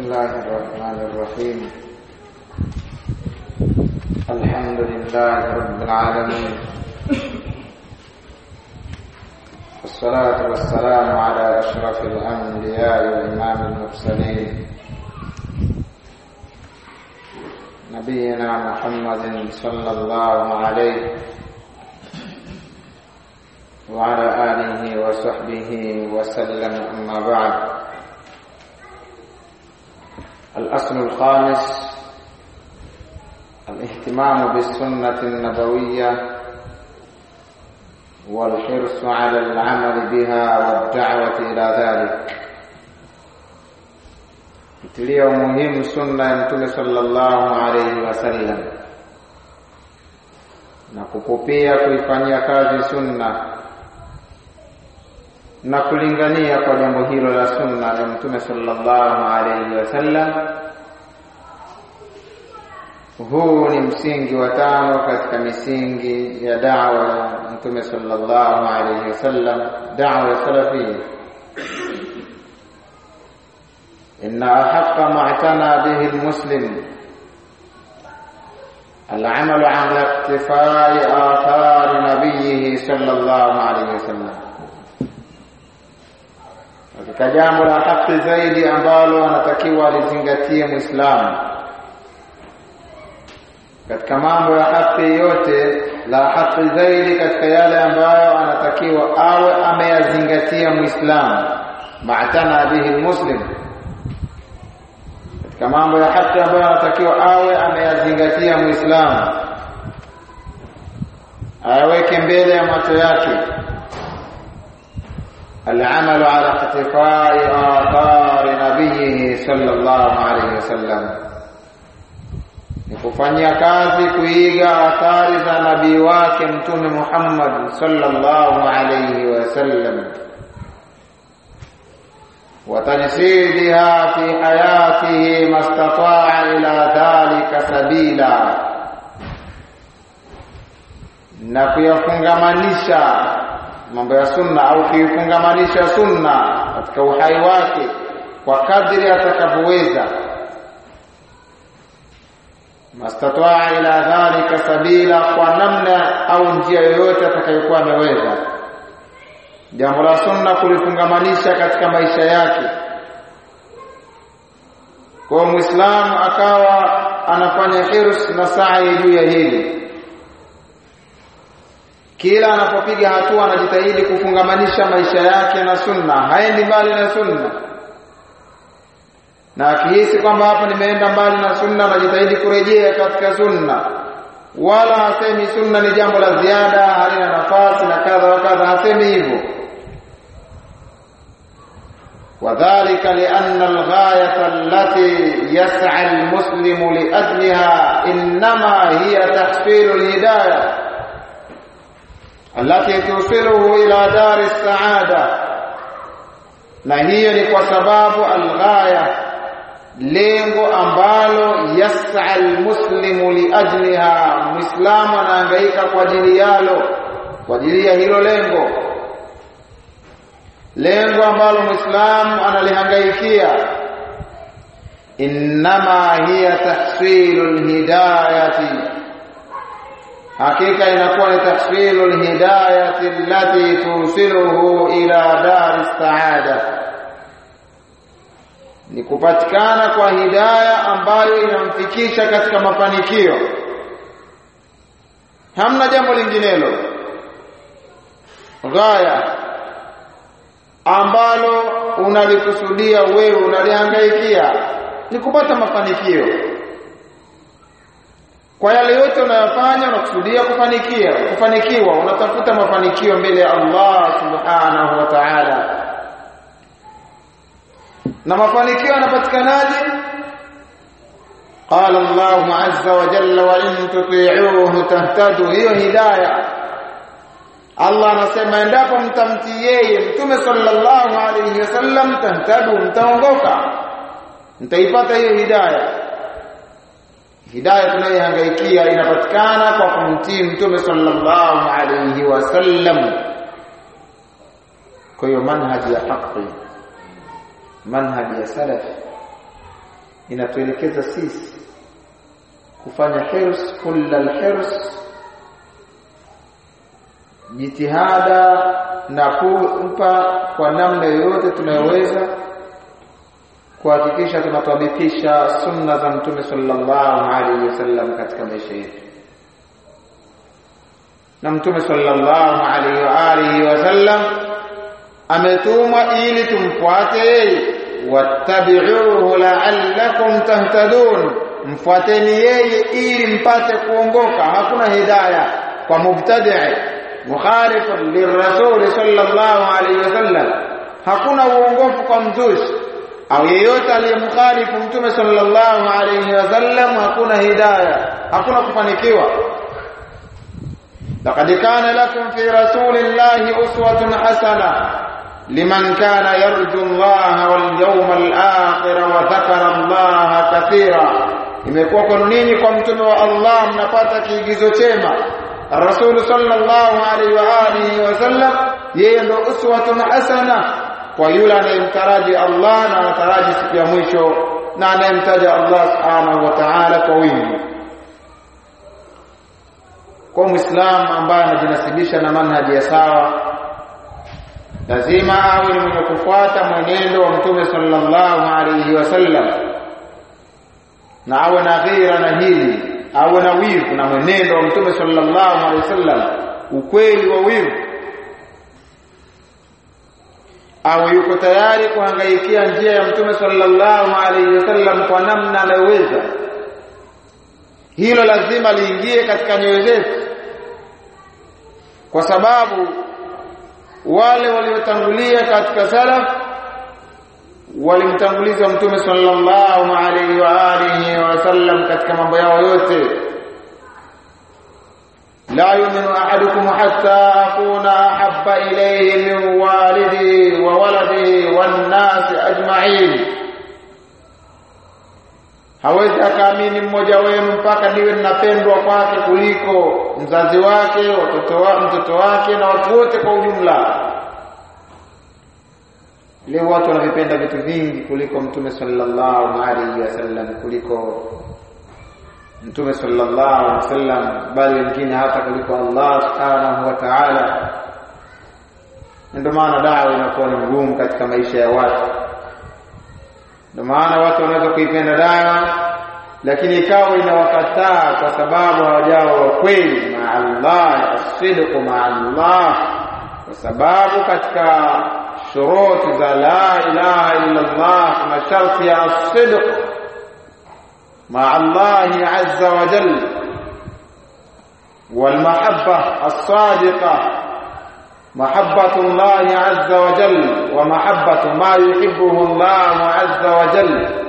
الله الرحمن الرحيم الحمد لله رب العالمين والصلاة والسلام على أشرف الأنبياء وإمام المرسلين نبينا محمد صلى الله عليه وعلى آله وصحبه وسلم أما بعد الأصل الخامس الاهتمام بالسنة النبوية والحرص على العمل بها والدعوة إلى ذلك itilia umuhimu sunna ya mtume sallallahu alayhi wasallam na kupupia kuifanyia kazi sunna na kulingania kwa jambo hilo la sunna ya mtume sallallahu alayhi wasallam huu ni msingi wa tano katika misingi ya da'wa ya mtume sallallahu alayhi wasallam da'wa salafiyya إن أحق ما اعتنى به المسلم العمل على اقتفاء آثار نبيه صلى الله عليه وسلم katika jambo la haki zaidi ambalo anatakiwa alizingatie Muislamu katika mambo ya haki yote, la haki zaidi katika yale ambayo anatakiwa awe ameyazingatia Muislamu, maatana bihi muslim katika mambo ya haki ambayo anatakiwa awe ameyazingatia Muislamu, ayaweke mbele ya macho yake العمل على اقتفاء آثار نبيه صلى الله عليه وسلم ni kufanyia kazi kuiga athari za nabii wake mtume Muhammad sallallahu alayhi wasallam وتجسيدها في حياته ما استطاع إلى ذلك سبيلا na kuyafungamanisha mambo ya sunna au kuifungamanisha sunna katika uhai wake kwa kadri atakavyoweza mastataa ila dhalika sabila kwa namna au njia yoyote atakayokuwa ameweza jambo la sunna kulifungamanisha katika maisha yake kwa muislamu akawa anafanya hirs na sa'i juu ya hili kila anapopiga hatua anajitahidi kufungamanisha maisha yake na sunna haendi mbali na sunna na akihisi kwamba hapa nimeenda mbali na sunna anajitahidi kurejea katika sunna wala hasemi sunna ni jambo la ziada halina nafasi na kadha wa kadha hasemi hivyo وذلك لأن الغاية التي يسعى المسلم لأجلها إنما هي تحصيل الهداية التي توصله إلى دار السعادة na hiyo ni kwa sababu alghaya lengo ambalo yas'a almuslimu liajliha muislamu anahangaika kwa ajili yalo kwa ajili ya hilo lengo lengo ambalo muislamu analihangaikia innama hiya tahsilul hidayati hakika inakuwa ni tahsilul hidayati allati tusiluhu ila dar saada ni kupatikana kwa hidaya ambayo inamfikisha katika mafanikio hamna jambo linginelo ghaya ambalo unalikusudia wewe unalihangaikia ni kupata mafanikio kwa yale yote unayofanya unakusudia kufanikia kufanikiwa unatafuta mafanikio mbele ya Allah subhanahu wa ta'ala na mafanikio yanapatikanaje قال الله عز وجل وإن تطيعوه تهتدوا hiyo hidayah Allah anasema endapo mtamtii yeye Mtume sallallahu alayhi wasallam tahtadu mtaongoka mtaipata hiyo hidayah hidayah tunayohangaikia inapatikana kwa kumtii Mtume sallallahu alayhi wasallam kwa hiyo manhaji ya haki manhaji ya salaf inatuelekeza sisi kufanya hirs kullal hirs jitihada na kumpa kwa namna yoyote tunayoweza kuhakikisha tunatabikisha sunna za mtume sallallahu alaihi wasallam katika maisha yetu na mtume sallallahu alaihi wa alihi wasallam ametumwa ili tumfuate yeye wattabi'uhu la'allakum tahtadun mfuateni yeye ili mpate kuongoka hakuna hidayah kwa mubtadi' mukhalif lirrasul sallallahu alaihi wasallam hakuna uongofu kwa mzushi au yeyote aliyemkhalifu mtume sallallahu alaihi wasallam hakuna hidayah hakuna kufanikiwa لقد كان لكم في رسول الله أسوة حسنة لمن كان يرجو الله واليوم الآخر وذكر الله كثيرا imekuwa kwenu ninyi kwa mtume wa Allah mnapata kiigizo chema Rasul sallallahu alaihi wa alihi wasallam yeye ndo uswatun hasana kwa yule anayemtaraji Allah na anataraji siku ya mwisho na anayemtaja Allah subhanahu wa ta'ala kwa wingi kwa muislamu ambaye anajinasibisha na manhaji ya sawa lazima awe ni mwenye kufuata mwenendo wa mtume sallallahu alayhi wasallam na awe na ghira na hili awe na wivu na mwenendo wa mtume sallallahu alayhi wasallam ukweli wa wivu awe yuko tayari kuhangaikia njia ya mtume sallallahu alayhi wasallam kwa namna anayoweza hilo lazima liingie katika nyoyo zetu kwa sababu wale waliotangulia katika salaf walimtanguliza mtume sallallahu alaihi wa alihi wasallam katika mambo yao yote la yu'minu ahadukum hatta akuna ahabba ilayhi min walidihi wa waladihi wan nasi ajma'in hawezi akaamini mmoja wenu mpaka niwe ninapendwa kwake kuliko mzazi wake watoto wa mtoto wake na watu wote kwa ujumla leo watu wanavipenda vitu vingi kuliko mtume sallallahu alaihi wasallam kuliko mtume sallallahu alaihi wasallam bali wengine hata kuliko Allah subhanahu wa ta'ala ndio maana dawa inakuwa ni ngumu katika maisha ya watu ndio maana watu wanaweza kuipenda dawa lakini ikawa inawakataa kwa sababu hawajawa wa kweli ma Allah asidqu ma Allah kwa sababu katika shuruti za la ilaha illa Allah kuna sharti ya asidq ma Allah azza wa jalla والمحبه الصادقه محبة الله عز وجل ومحبة ما يحبه الله عز وجل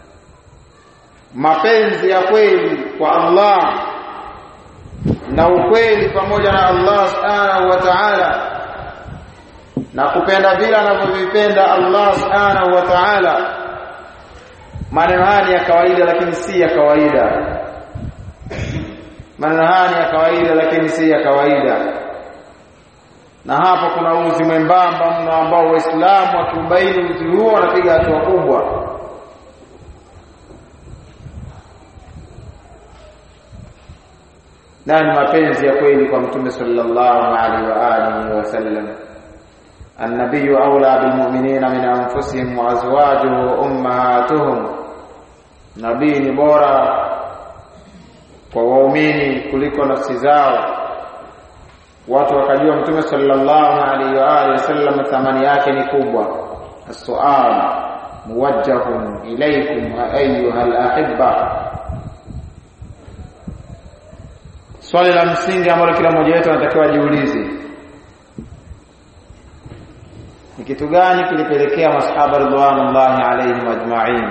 mapenzi ya kweli kwa Allah na ukweli pamoja na Allah subhanahu wa ta'ala na kupenda vile anavyovipenda Allah subhanahu wa ta'ala maneno haya ya kawaida lakini si ya kawaida maneno haya ya kawaida lakini si ya kawaida na hapa kuna uzi mwembamba mno ambao waislamu wakiubaini uzi huo wanapiga hatua kubwa na ni mapenzi ya kweli kwa mtume sallallahu alaihi wa alihi wasallam النبي أولى بالمؤمنين من أنفسهم وأزواجه أمهاتهم nabii ni bora kwa waumini kuliko nafsi zao watu wakajua mtume sallallahu alaihi wa alihi wasallam thamani yake ni kubwa السؤال موجه إليكم أيها الأحبة swali la msingi ambalo kila mmoja wetu anatakiwa ajiulize ni kitu gani kilipelekea masahaba ridwanullahi alaihim ajma'in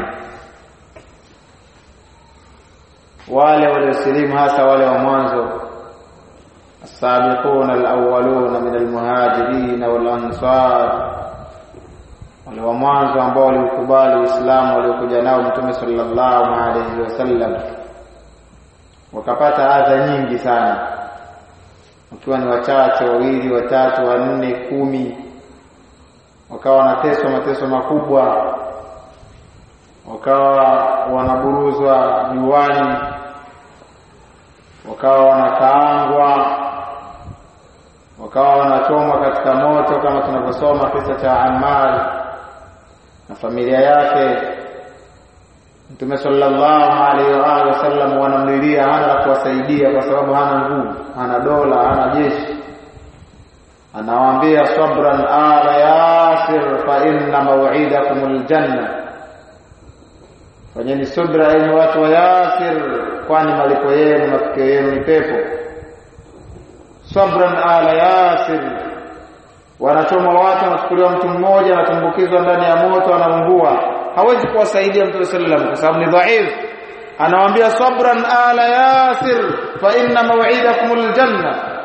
wale waliosilimu hasa wale wa mwanzo السابقون الأولون من المهاجرين والأنصار wale wa mwanzo ambao walikubali Uislamu waliokuja nao Mtume sallallahu alaihi wasallam wakapata adha nyingi sana wakiwa ni wachache wawili watatu wanne kumi wakawa wanateswa mateso makubwa wakawa wanaburuzwa juani wakawa wanakaangwa wakawa wanachomwa katika moto kama tunavyosoma kisa cha Ammar na familia yake Mtume sallallahu alaihi wa alihi wasallam wanamlilia hana la kuwasaidia kwa sababu hana nguvu, hana dola, hana jeshi. Anawaambia sabran ala yasir fa inna maw'idakum aljanna. Fanyeni subra enyi watu wa Yasir, kwani malipo yenu mafikio yenu ni pepo. Sabran ala Yasir, wanachoma watu, wanachukuliwa mtu mmoja, anatumbukizwa ndani ya moto, anaungua hawezi kuwasaidia Mtume sallam kwa sababu ni dhaif. Anawaambia sabran ala yasir fa inna maw'idakum aljanna.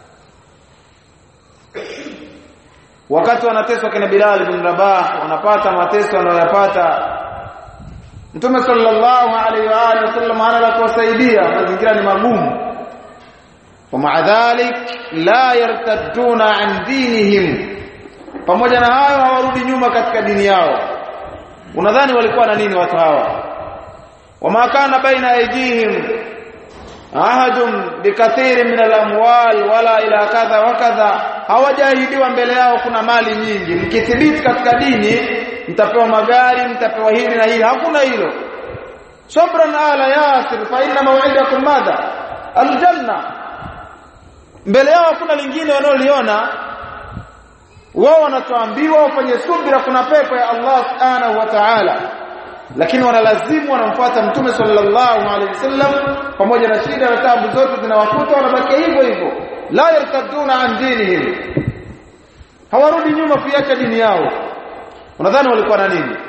Wakati wanateswa kina Bilal bin Rabah, wanapata mateso wanayoyapata Mtume sallallahu alaihi wa alihi wasallam hana la kuwasaidia, mazingira ni magumu. ومع ذلك لا يرتدون عن دينهم pamoja na hayo hawarudi nyuma katika dini yao unadhani walikuwa na nini watu hawa wama kana baina aydihim ahadun bikathiri min alamwal wala ila kadha wa kadha hawajahidiwa mbele yao kuna mali nyingi mkithibiti katika dini mtapewa magari mtapewa hili na hili hakuna hilo sabran ala yasir fa inna maw'idakum madha aljanna mbele yao hakuna lingine wanaoliona wao wanachoambiwa wafanye subira kuna pepo ya Allah subhanahu wa ta'ala lakini wanalazimu wanamfuata mtume sallallahu alaihi wasallam pamoja na shida na taabu zote zinawakuta wanabaki hivyo hivyo la yartaduna an dinihim hawarudi nyuma kuiacha dini yao unadhani walikuwa na nini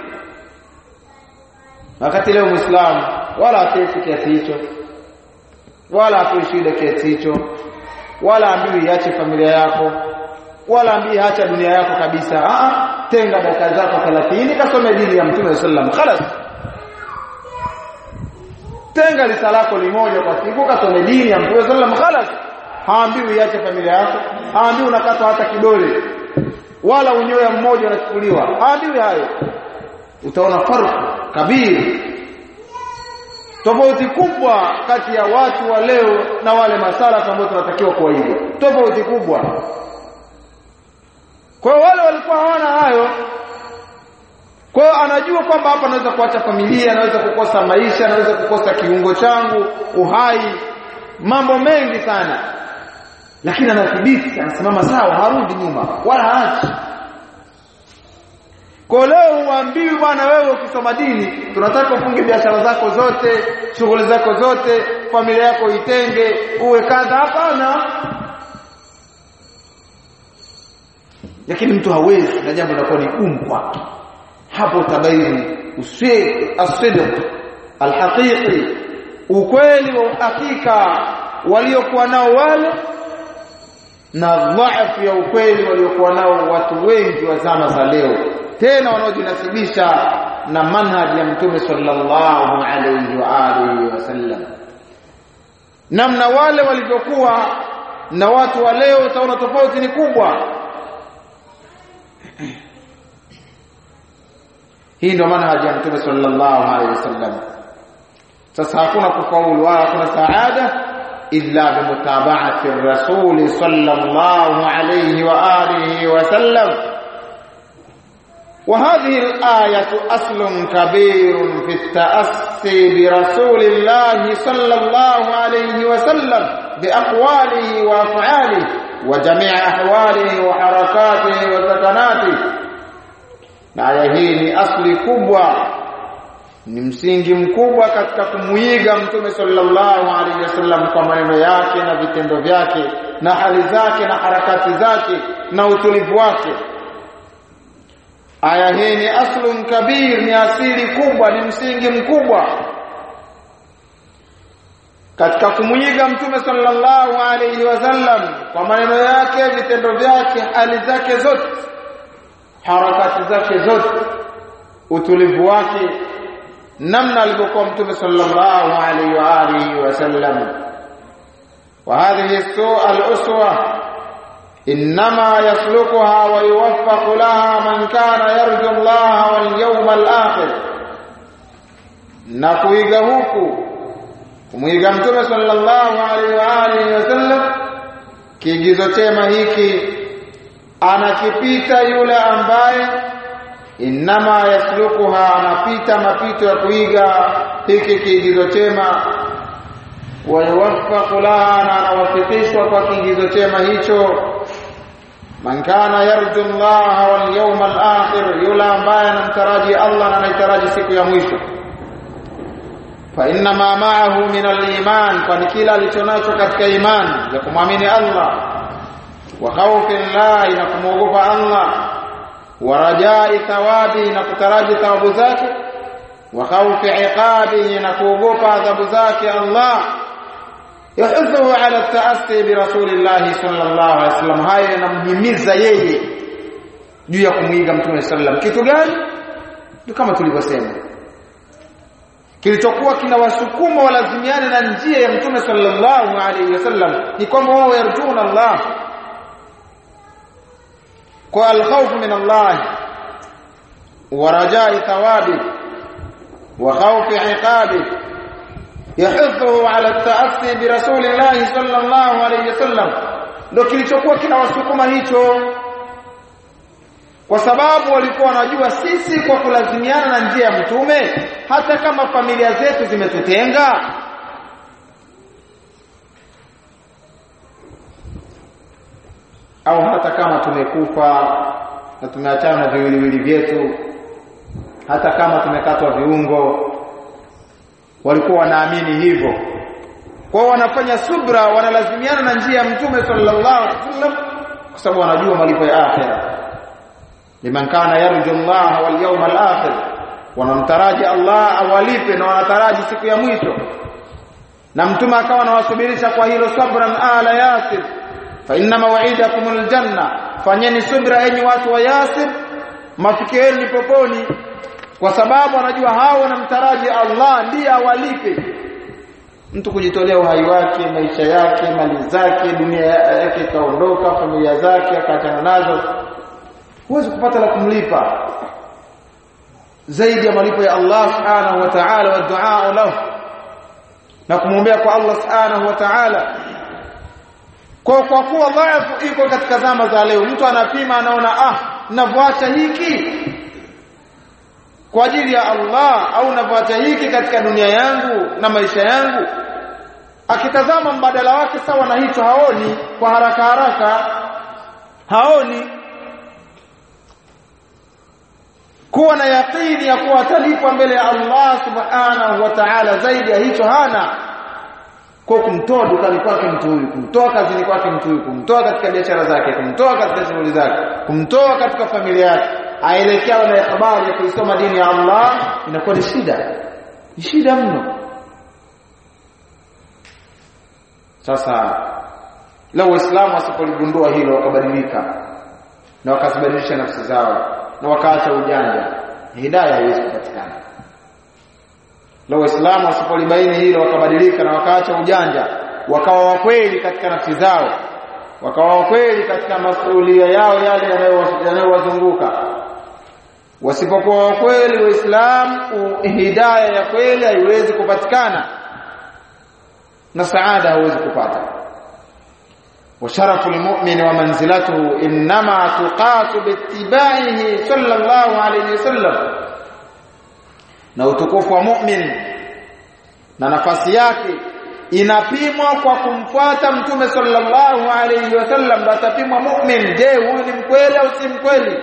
wakati leo muislamu wala atesi kiasi hicho wala atoi shida kiasi hicho wala ambiwi iache familia yako wala ambii acha dunia yako kabisa a tenga dakika zako 30 kasome dini ya mtume sallam khalas tenga risala lako limoja kwa siku kasome dini ya mtume sallam khalas haambiwi iache familia yako haambiwi unakata hata kidole wala unyoya mmoja unachukuliwa haambiwi hayo utaona farq kabiri tofauti kubwa kati ya watu wa leo na wale masala ambao tunatakiwa kuwaiga tofauti kubwa kwa hiyo wale walikuwa hawana hayo kwa hiyo anajua kwamba hapa anaweza kuacha familia anaweza kukosa maisha anaweza kukosa kiungo changu uhai mambo mengi sana lakini anathibiti anasimama sawa harudi nyuma wala haachi kwa leo huambiwi bwana wewe ukisoma dini tunataka ufunge biashara zako zote shughuli zako zote familia yako itenge uwe kadha hapana lakini mtu hawezi na jambo linakuwa ni gumu kwake hapo tabaini usidq alhaqiqi ukweli wa hakika waliokuwa nao wale na dhaifu ya ukweli waliokuwa nao watu wengi wa zama za leo tena wanaojinasibisha na manhaji ya mtume sallallahu alayhi wa alihi wasallam namna wale walivyokuwa na watu wa leo utaona tofauti ni kubwa hii ndio manhaji ya mtume sallallahu alayhi wasallam sasa hakuna kufaulu wala hakuna saada illa bimutaba'ati ar-rasul sallallahu alayhi wa alihi wasallam وهذه الآية أصل كبير في التأسي برسول الله صلى الله عليه وسلم بأقواله وأفعاله وجميع أحواله وحركاته وسكناته aya hii ni asli kubwa ni msingi mkubwa katika kumuiga mtume sallallahu alaihi wasallam kwa maneno yake na vitendo vyake na hali zake na harakati zake na utulivu wake aya hii ni aslun kabir ni asili kubwa ni msingi mkubwa katika kumuiga mtume sallallahu alaihi wasallam kwa maneno yake vitendo vyake hali zake zote harakati zake zote utulivu wake namna alivyokuwa mtume sallallahu alaihi wa alihi wasallam wa hadhihi al-uswa انما يسلكها ويوفق لها من كان يرجو الله واليوم الاخر na kuiga huku kumwiga mtume sallallahu alaihi wa alihi wasallam kiigizo chema hiki anakipita yule ambaye inama yaslukuha anapita mapito ya kuiga hiki kiigizo chema wayuwaffaqu laha na anawafikishwa kwa kiigizo chema hicho man kana yarju Allah wal yawm al akhir yule ambaye anamtaraji Allah na anataraji siku ya mwisho fa inna ma ma'ahu min al iman kwani kila alichonacho katika imani ya kumwamini Allah wa khawfi Allah na kumwogopa Allah wa rajai thawabi na kutaraji thawabu zake wa khawfi iqabi na kuogopa adhabu zake Allah yahudhu ala taassi bi rasulillah sallallahu alaihi wasallam haya yanamhimiza yeye juu ya kumwiga mtume sallam kitu gani ndio kama tulivyosema kilichokuwa kinawasukuma walazimiane na njia ya mtume sallallahu alaihi wasallam ni kwamba wao yarjuna Allah kwa alkhawf min Allah wa rajai thawabi wa khawfi iqabi yahudhu ala taassi bi rasulillah sallallahu alaihi wasallam ndio kilichokuwa kinawasukuma hicho kwa sababu walikuwa wanajua sisi kwa kulazimiana na njia ya mtume hata kama familia zetu zimetutenga au hata kama tumekufa na tumeachana na viwiliwili vyetu hata kama tumekatwa viungo walikuwa wanaamini hivyo kwa wanafanya subra wanalazimiana na njia ya mtume sallallahu alaihi wasallam kwa sababu wanajua malipo ya akhera liman kana yarju Allah wal yawm al akhir wanamtaraji Allah awalipe na wanataraji siku ya mwisho na mtume akawa anawasubirisha kwa hilo sabran ala yasir fa inna maw'idakum al janna fanyeni subra enyi watu wa yasir mafikieni poponi kwa sababu anajua hao wanamtaraji Allah ndiye awalipe mtu kujitolea uhai wake maisha yake mali zake dunia yake ikaondoka familia zake akaachana nazo huwezi kupata la kumlipa zaidi ya malipo ya Allah subhanahu wa ta'ala wa du'a lahu na kumwombea kwa Allah subhanahu wa ta'ala kwa kwa kuwa dhaifu iko katika zama za leo mtu anapima anaona ah navyoacha hiki kwa ajili ya Allah au navyoacha hiki katika dunia yangu na maisha yangu akitazama mbadala wake sawa na hicho haoni kwa haraka haraka haoni kuwa na yaqini ya kuwa atalipwa mbele ya Allah subhanahu wa ta'ala zaidi ya hicho hana kwa kumtoa dukani kwake mtu huyu kumtoa kazini kwake mtu huyu kumtoa katika biashara zake kumtoa katika shughuli zake kumtoa katika familia yake aelekea na habari ya kuisoma dini ya Allah inakuwa ni shida ni shida mno sasa leo waislamu wasipoligundua hilo wakabadilika na wakazibadilisha nafsi zao na wakaacha ujanja hidayah haiwezi kupatikana leo waislamu wasipolibaini hilo wakabadilika na wakaacha ujanja wakawa wakweli katika nafsi zao wakawa wakweli katika masuhulia yao yale yanayowazunguka wasipokuwa wakweli waislamu hidayah ya kweli haiwezi kupatikana na saada hauwezi kupata وشرف المؤمن ومنزلته انما تقاس باتباعه صلى الله عليه وسلم na utukufu wa mu'min na nafasi yake inapimwa kwa kumfuata mtume sallallahu alayhi wasallam ndio atapimwa mu'min je huyu ni mkweli au si mkweli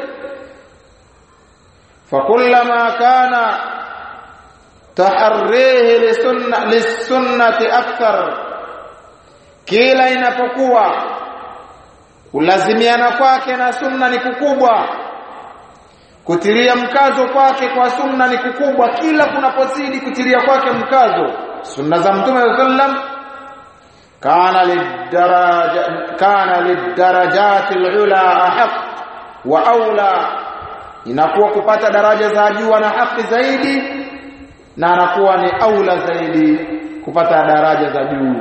fakullama kana taharrihi lisunna lisunnati akthar kila inapokuwa kulazimiana kwake na sunna ni kukubwa kutilia mkazo kwake kwa sunna ni kukubwa kila kunapozidi kutilia kwake mkazo sunna za mtume sallam kana lidaraja kana lidarajati alula ahq wa aula inakuwa kupata daraja za juu na haki zaidi na anakuwa ni aula zaidi kupata daraja za juu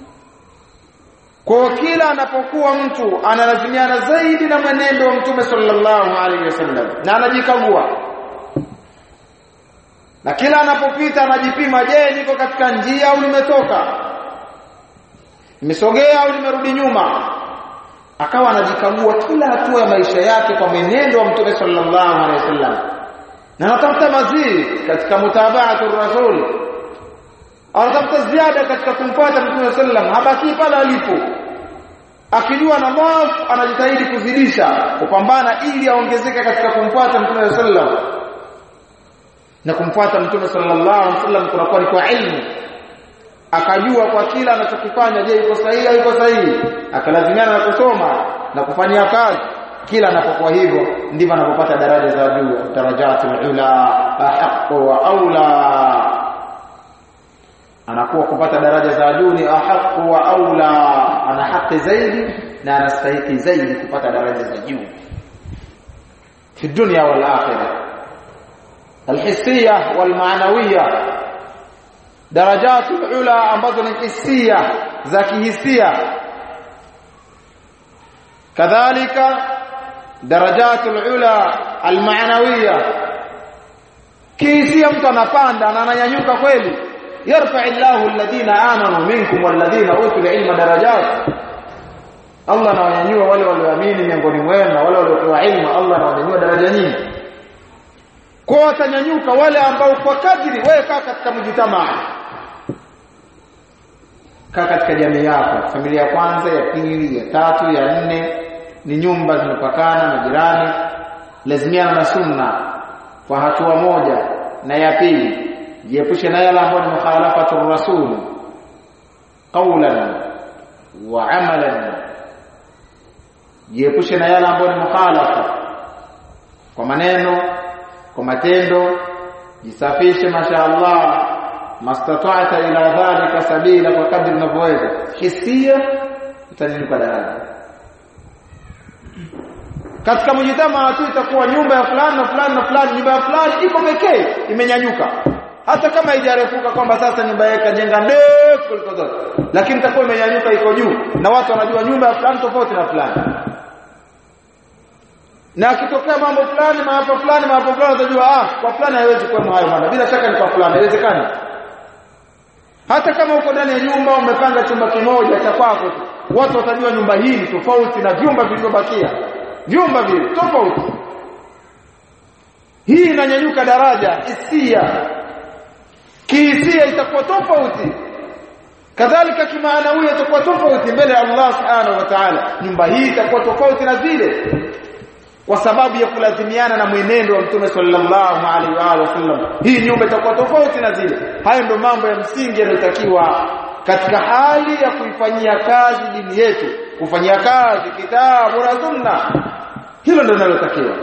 kwa kila anapokuwa mtu analazimiana zaidi na mwenendo wa mtume sallallahu alaihi wasallam na anajikagua na kila anapopita anajipima je niko katika njia au nimetoka nimesogea au nimerudi nyuma akawa anajikagua kila hatua ya maisha yake kwa mwenendo wa mtume sallallahu alaihi wasallam na anatafuta mazidi katika mutabaatu rasul anatafuta ziada katika kumfuata mtume sallam habaki pale alipo akijua na mwaf anajitahidi kuzidisha kupambana ili aongezeke katika kumfuata mtume sallam na kumfuata mtume sallallahu alaihi wasallam kunakuwa ni kwa ilmu akajua kwa kila anachokifanya je iko sahihi au iko sahihi akalazimiana na kusoma na kufanyia kazi kila anapokuwa hivyo ndivyo anapopata daraja za juu darajatul ula ahqqu wa aula anakuwa kupata daraja za juu ni ahqqu wa aula ana haki zaidi na anastahili zaidi kupata daraja za juu fi dunya wal akhirah alhissiyah wal ma'nawiyah darajatul ula ambazo ni hisia za kihisia kadhalika darajatul ula almaanawiya kihisia mtu anapanda na ananyanyuka kweli yarfa'illahu alladhina amanu minkum walladhina utul ilma darajat Allah anawanyanyua wale walioamini miongoni mwenu na wale waliopewa ilmu Allah anawanyanyua daraja nyingi kwa watanyanyuka wale ambao kwa kadri wewe kaa katika mjitamaa kaa katika jamii yako familia ya kwanza ya pili ya tatu ya nne ni nyumba zimepakana na jirani lazimiana na sunna kwa hatua moja na ya pili jiepushe na yale ambayo ni mukhalafatu rasul qawlan wa amalan jiepushe na yale ambayo ni mukhalafa kwa maneno kwa matendo jisafishe mashaallah mastata'ta ila dhalika sabila kwa kadri unavyoweza hisia utanyanyuka daraja katika mjitama tu itakuwa nyumba ya fulani na fulani na fulani nyumba ya fulani iko pekee imenyanyuka hata kama haijarefuka kwamba sasa nyumba yake kajenga ndefu kuliko zote lakini itakuwa imenyanyuka iko juu na watu wanajua nyumba ya fulani tofauti na fulani na akitokea mambo fulani maafa fulani maafa fulani utajua ah kwa fulani haiwezi kuwa hayo bwana bila shaka ni kwa fulani haiwezekani hata kama uko ndani ya nyumba umepanga chumba kimoja cha kwako watu watajua nyumba hii ni tofauti na vyumba vilivyobakia vyumba vile tofauti hii inanyanyuka daraja hisia kihisia itakuwa tofauti kadhalika kimaanawi itakuwa tofauti mbele ya Allah subhanahu wa ta'ala nyumba hii itakuwa tofauti na zile kwa sababu ya kulazimiana na mwenendo wa Mtume sallallahu alaihi wa alihi wasallam hii nyumba itakuwa tofauti na zile hayo ndio mambo ya msingi yanayotakiwa katika hali ya kuifanyia kazi dini yetu kufanyia kazi kitabu na sunna hilo ndio linalotakiwa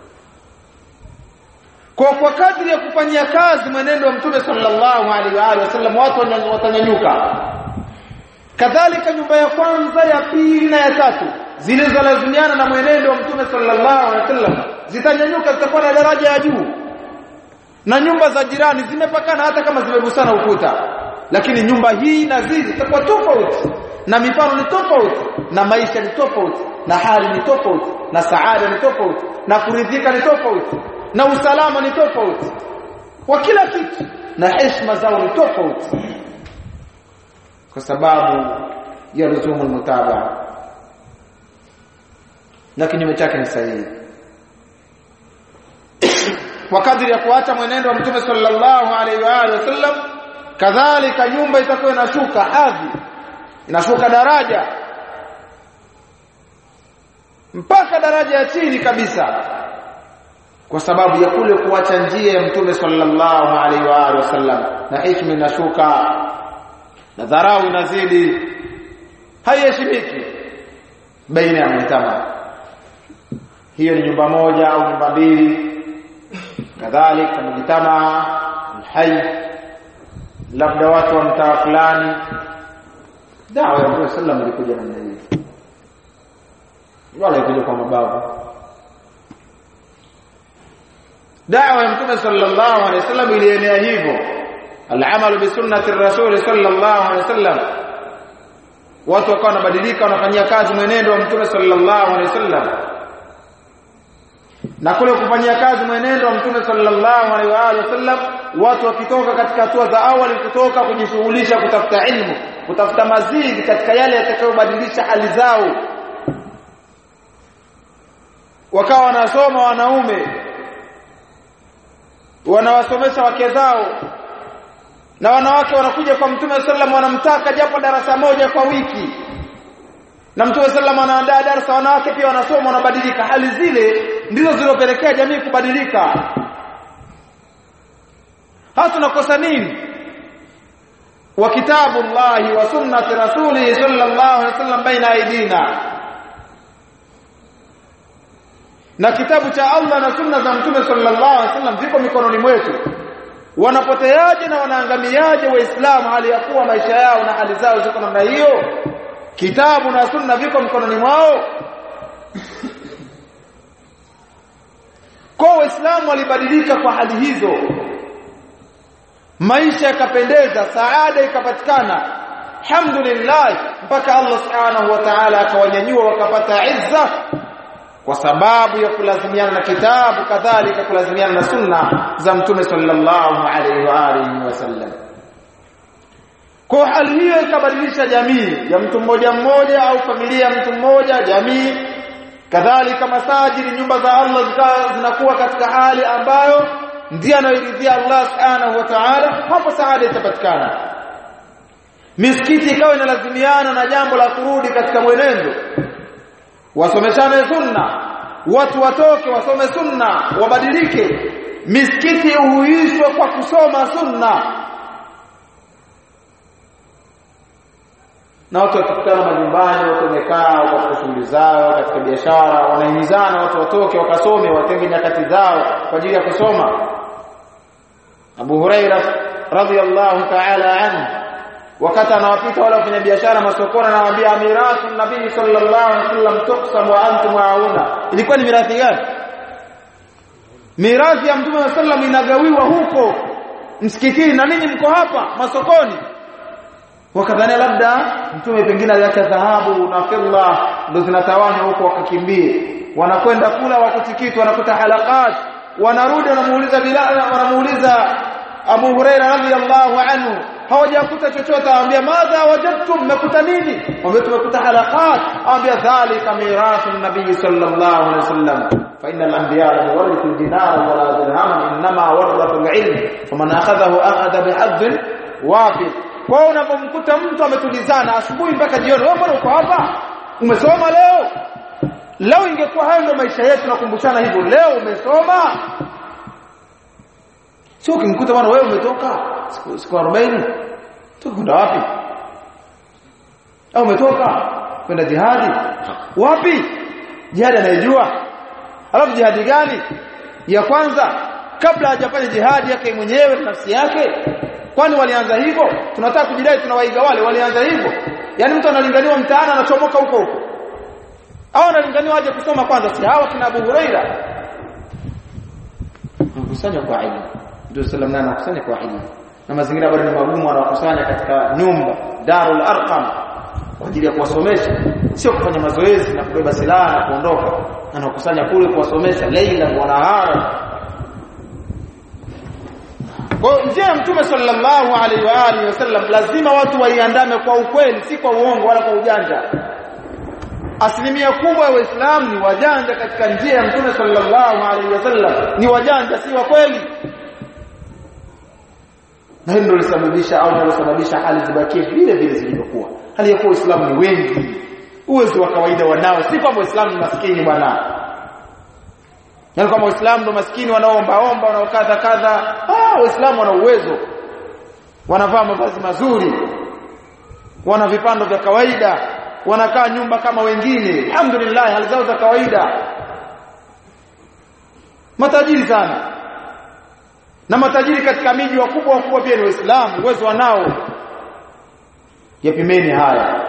kwa kwa kadri ya kufanyia kazi mwenendo wa Mtume sallallahu alaihi wa alihi wasallam watu watanyanyuka kadhalika nyumba ya kwanza ya pili na ya tatu zilizolazimiana na mwenendo wa Mtume sallallahu alaihi wasallam zitanyanyuka zitakuwa na daraja ya juu na nyumba za jirani zimepakana hata kama zimegusana ukuta lakini nyumba hii na zizi zitakuwa tofauti na mifano ni tofauti na maisha ni tofauti na hali ni tofauti na saada ni tofauti na kuridhika ni tofauti na usalama ni tofauti kwa kila kitu na heshima zao ni tofauti kwa sababu ya luzumu mutabaa na kinyume chake ni sahihi kwa kadri ya kuacha mwenendo wa mtume sallallahu alaihi wa alihi wasallam kadhalika nyumba itakuwa inashuka hadhi inashuka daraja mpaka daraja ya chini kabisa kwa sababu ya kule kuacha njia ya mtume sallallahu alaihi wa alihi wasallam na heshima inashuka na dharau inazidi haiheshimiki baina ya mtama hiyo ni nyumba moja au nyumba mbili kadhalika mjitama alhayy labda watu wa mtaa fulani dawa ya Mtume sallam ilikuja namna hiyo wala ilikuja kwa mabavu dawa ya Mtume sallallahu alaihi wasallam ilienea hivyo al-amal bi sunnati ar-rasul sallallahu alaihi wasallam watu wakawa wanabadilika wanafanyia kazi mwenendo wa Mtume sallallahu alaihi wasallam na kule kufanyia kazi mwenendo wa Mtume sallallahu alaihi wa alihi wasallam watu wakitoka katika hatua za awali kutoka kujishughulisha kutafuta ilmu kutafuta mazidi katika yale yatakayobadilisha hali zao wakawa wanasoma wanaume wanawasomesha wake zao na wanawake wanakuja kwa mtume sallam wanamtaka japo darasa moja kwa wiki na mtume sallam anaandaa darasa wanawake pia wanasoma wanabadilika hali zile ndizo zilizopelekea jamii kubadilika hasa tunakosa nini wa kitabu Allah wa sunnati rasuli sallallahu alaihi wasallam baina aidina na kitabu cha Allah na sunna za mtume sallallahu alaihi wasallam ziko mikononi mwetu wanapoteaje na wanaangamiaje waislamu hali ya kuwa maisha yao na hali zao ziko namna hiyo kitabu na sunna viko mikononi mwao kwa waislamu walibadilika kwa hali hizo maisha yakapendeza saada ikapatikana alhamdulillah mpaka Allah subhanahu wa ta'ala akawanyanyua wakapata izza kwa sababu ya kulazimiana na kitabu kadhalika kulazimiana na sunna za mtume sallallahu alaihi wa alihi wasallam kwa hali hiyo ikabadilisha jamii ya mtu mmoja mmoja au familia ya mtu mmoja jamii kadhalika masajidi nyumba za Allah zikawa zinakuwa katika hali ambayo ndiye anayoridhia Allah subhanahu wa ta'ala hapo saada itapatikana misikiti ikawa inalazimiana na jambo la kurudi katika mwenendo wasomeshane sunna watu watoke wasome sunna wabadilike misikiti uhuishwe kwa kusoma sunna na watu wakikutana majumbani watu wamekaa katika shughuli zao katika biashara wanahimizana watu watoke wakasome watenge nyakati zao kwa ajili ya kusoma Abu Huraira radhiyallahu ta'ala anhu wakati anawapita wale wafanya biashara masokoni anawaambia mirathi nabii sallallahu alaihi wasallam tuqsam wa antum hauna ilikuwa ni mirathi gani mirathi ya mtume wa sallam inagawiwa huko msikitini na ninyi mko hapa masokoni wakadhania labda mtume pengine aliacha dhahabu na fedha ndo zinatawanywa huko wakakimbie wanakwenda kula wakutikiti wanakuta halakat wanarudi wanamuuliza Bilal wanamuuliza Abu Huraira radhiyallahu anhu hawajakuta chochote aambia madha wajadtum mmekuta nini wambia tumekuta halaqat aambia dhalika mirathu nabii sallallahu alaihi wasallam fa innal anbiya lam yuwarithu dinara wala dirhaman inma warathu alilm faman akhadhahu akhadha bihadh wafid kwa unapomkuta mtu ametulizana asubuhi mpaka jioni wewe mbona uko hapa umesoma leo leo ingekuwa hayo ndio maisha yetu nakumbushana hivyo leo umesoma sio ukimkuta bwana wewe umetoka siku siku 40 tukwenda wapi au umetoka kwenda jihadi wapi jihadi anayejua alafu jihadi gani ya kwanza kabla hajafanya jihadi yake mwenyewe na nafsi yake kwani walianza hivyo tunataka kujidai tunawaiga wale walianza hivyo yani mtu analinganiwa mtaani anachomoka huko huko au analinganiwa aje kusoma kwanza si hawa kina Abu Huraira mkusanya kwa ilmu ndio sallam na anakusanya kwa ilmu na mazingira bado ni magumu anawakusanya katika nyumba Darul Arqam kwa ajili ya kuwasomesha sio kufanya mazoezi na kubeba silaha na kuondoka anakusanya kule kuwasomesha leila wa nahara kwa njia ya mtume sallallahu alaihi wa alihi wasallam lazima watu waiandame kwa ukweli si kwa uongo wala kwa ujanja asilimia kubwa ya waislamu ni wajanja katika njia ya mtume sallallahu alaihi wasallam ni wajanja si wa kweli na hilo ndio lisababisha au linalosababisha hali zibakie vile vile zilivyokuwa hali ya kuwa Uislamu ni wengi uwezo wa kawaida wanao si kwamba Uislamu ni maskini bwana Yaani kama Waislamu ndio maskini wanaoomba omba wanaokadha kadha ah Waislamu wana uwezo wanavaa mavazi mazuri wana vipando vya kawaida wanakaa nyumba kama wengine alhamdulillah hali zao za kawaida matajiri sana na matajiri katika miji wakubwa wakubwa pia ni waislamu uwezo wanao yapimeni haya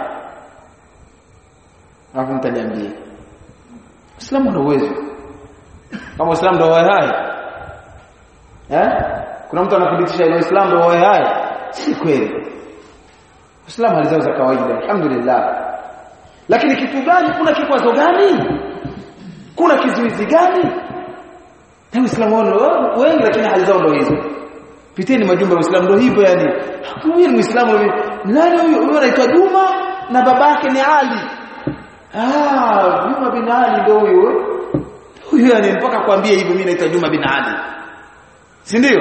alafu mtaniambie Uislamu una uwezo kama Uislamu ndio hai eh kuna mtu anathibitisha ile Uislamu ndio hai si kweli Uislamu alizao za kawaida alhamdulillah lakini kitu gani kuna kikwazo gani kuna kizuizi gani na Uislamu wengi lakini hali zao ndio hizo piteni majumba ya Uislamu ndio hivyo yani huyu ni Muislamu nani huyu huyu anaitwa Juma na babake ni Ali ah Juma bin Ali ndio huyu huyu yani mpaka kwambie hivyo mimi naitwa Juma bin Ali si ndio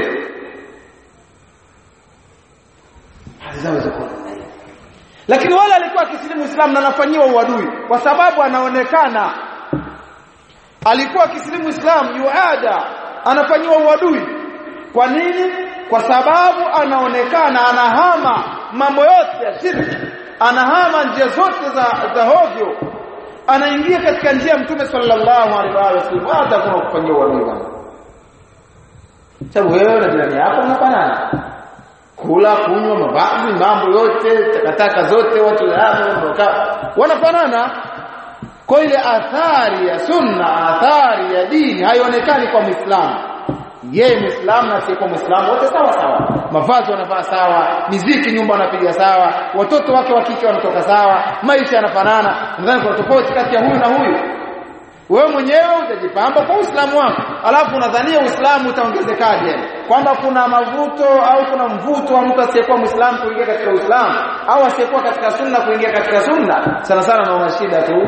halizaweza kuwa lakini wale alikuwa akisilimu Uislamu na anafanyiwa uadui kwa sababu anaonekana alikuwa akisilimu Uislamu yuada anafanyiwa uadui kwa nini kwa sababu anaonekana anahama mambo yote ya shirki anahama njia zote za za hovyo anaingia katika njia ya mtume sallallahu alaihi wasallam hata kuna kufanyia uadui bwana sababu wewe na jirani yako mnafanana kula kunywa mavazi mambo yote takataka zote watu hapo wanafanana kwa ile athari ya sunna athari ya dini haionekani kwa muislamu yeye muislamu na sio muislamu wote sawa sawa mavazi wanavaa sawa miziki nyumba wanapiga sawa watoto wake wa kike wanatoka sawa maisha yanafanana nadhani kuna tofauti kati ya huyu na huyu wewe mwenyewe utajipamba kwa Uislamu wako alafu unadhania Uislamu utaongezekaje kwamba kuna mavuto au kuna mvuto wa mtu asiyekuwa Muislamu kuingia katika Uislamu au asiyekuwa katika sunna kuingia katika sunna sana sana naona shida tu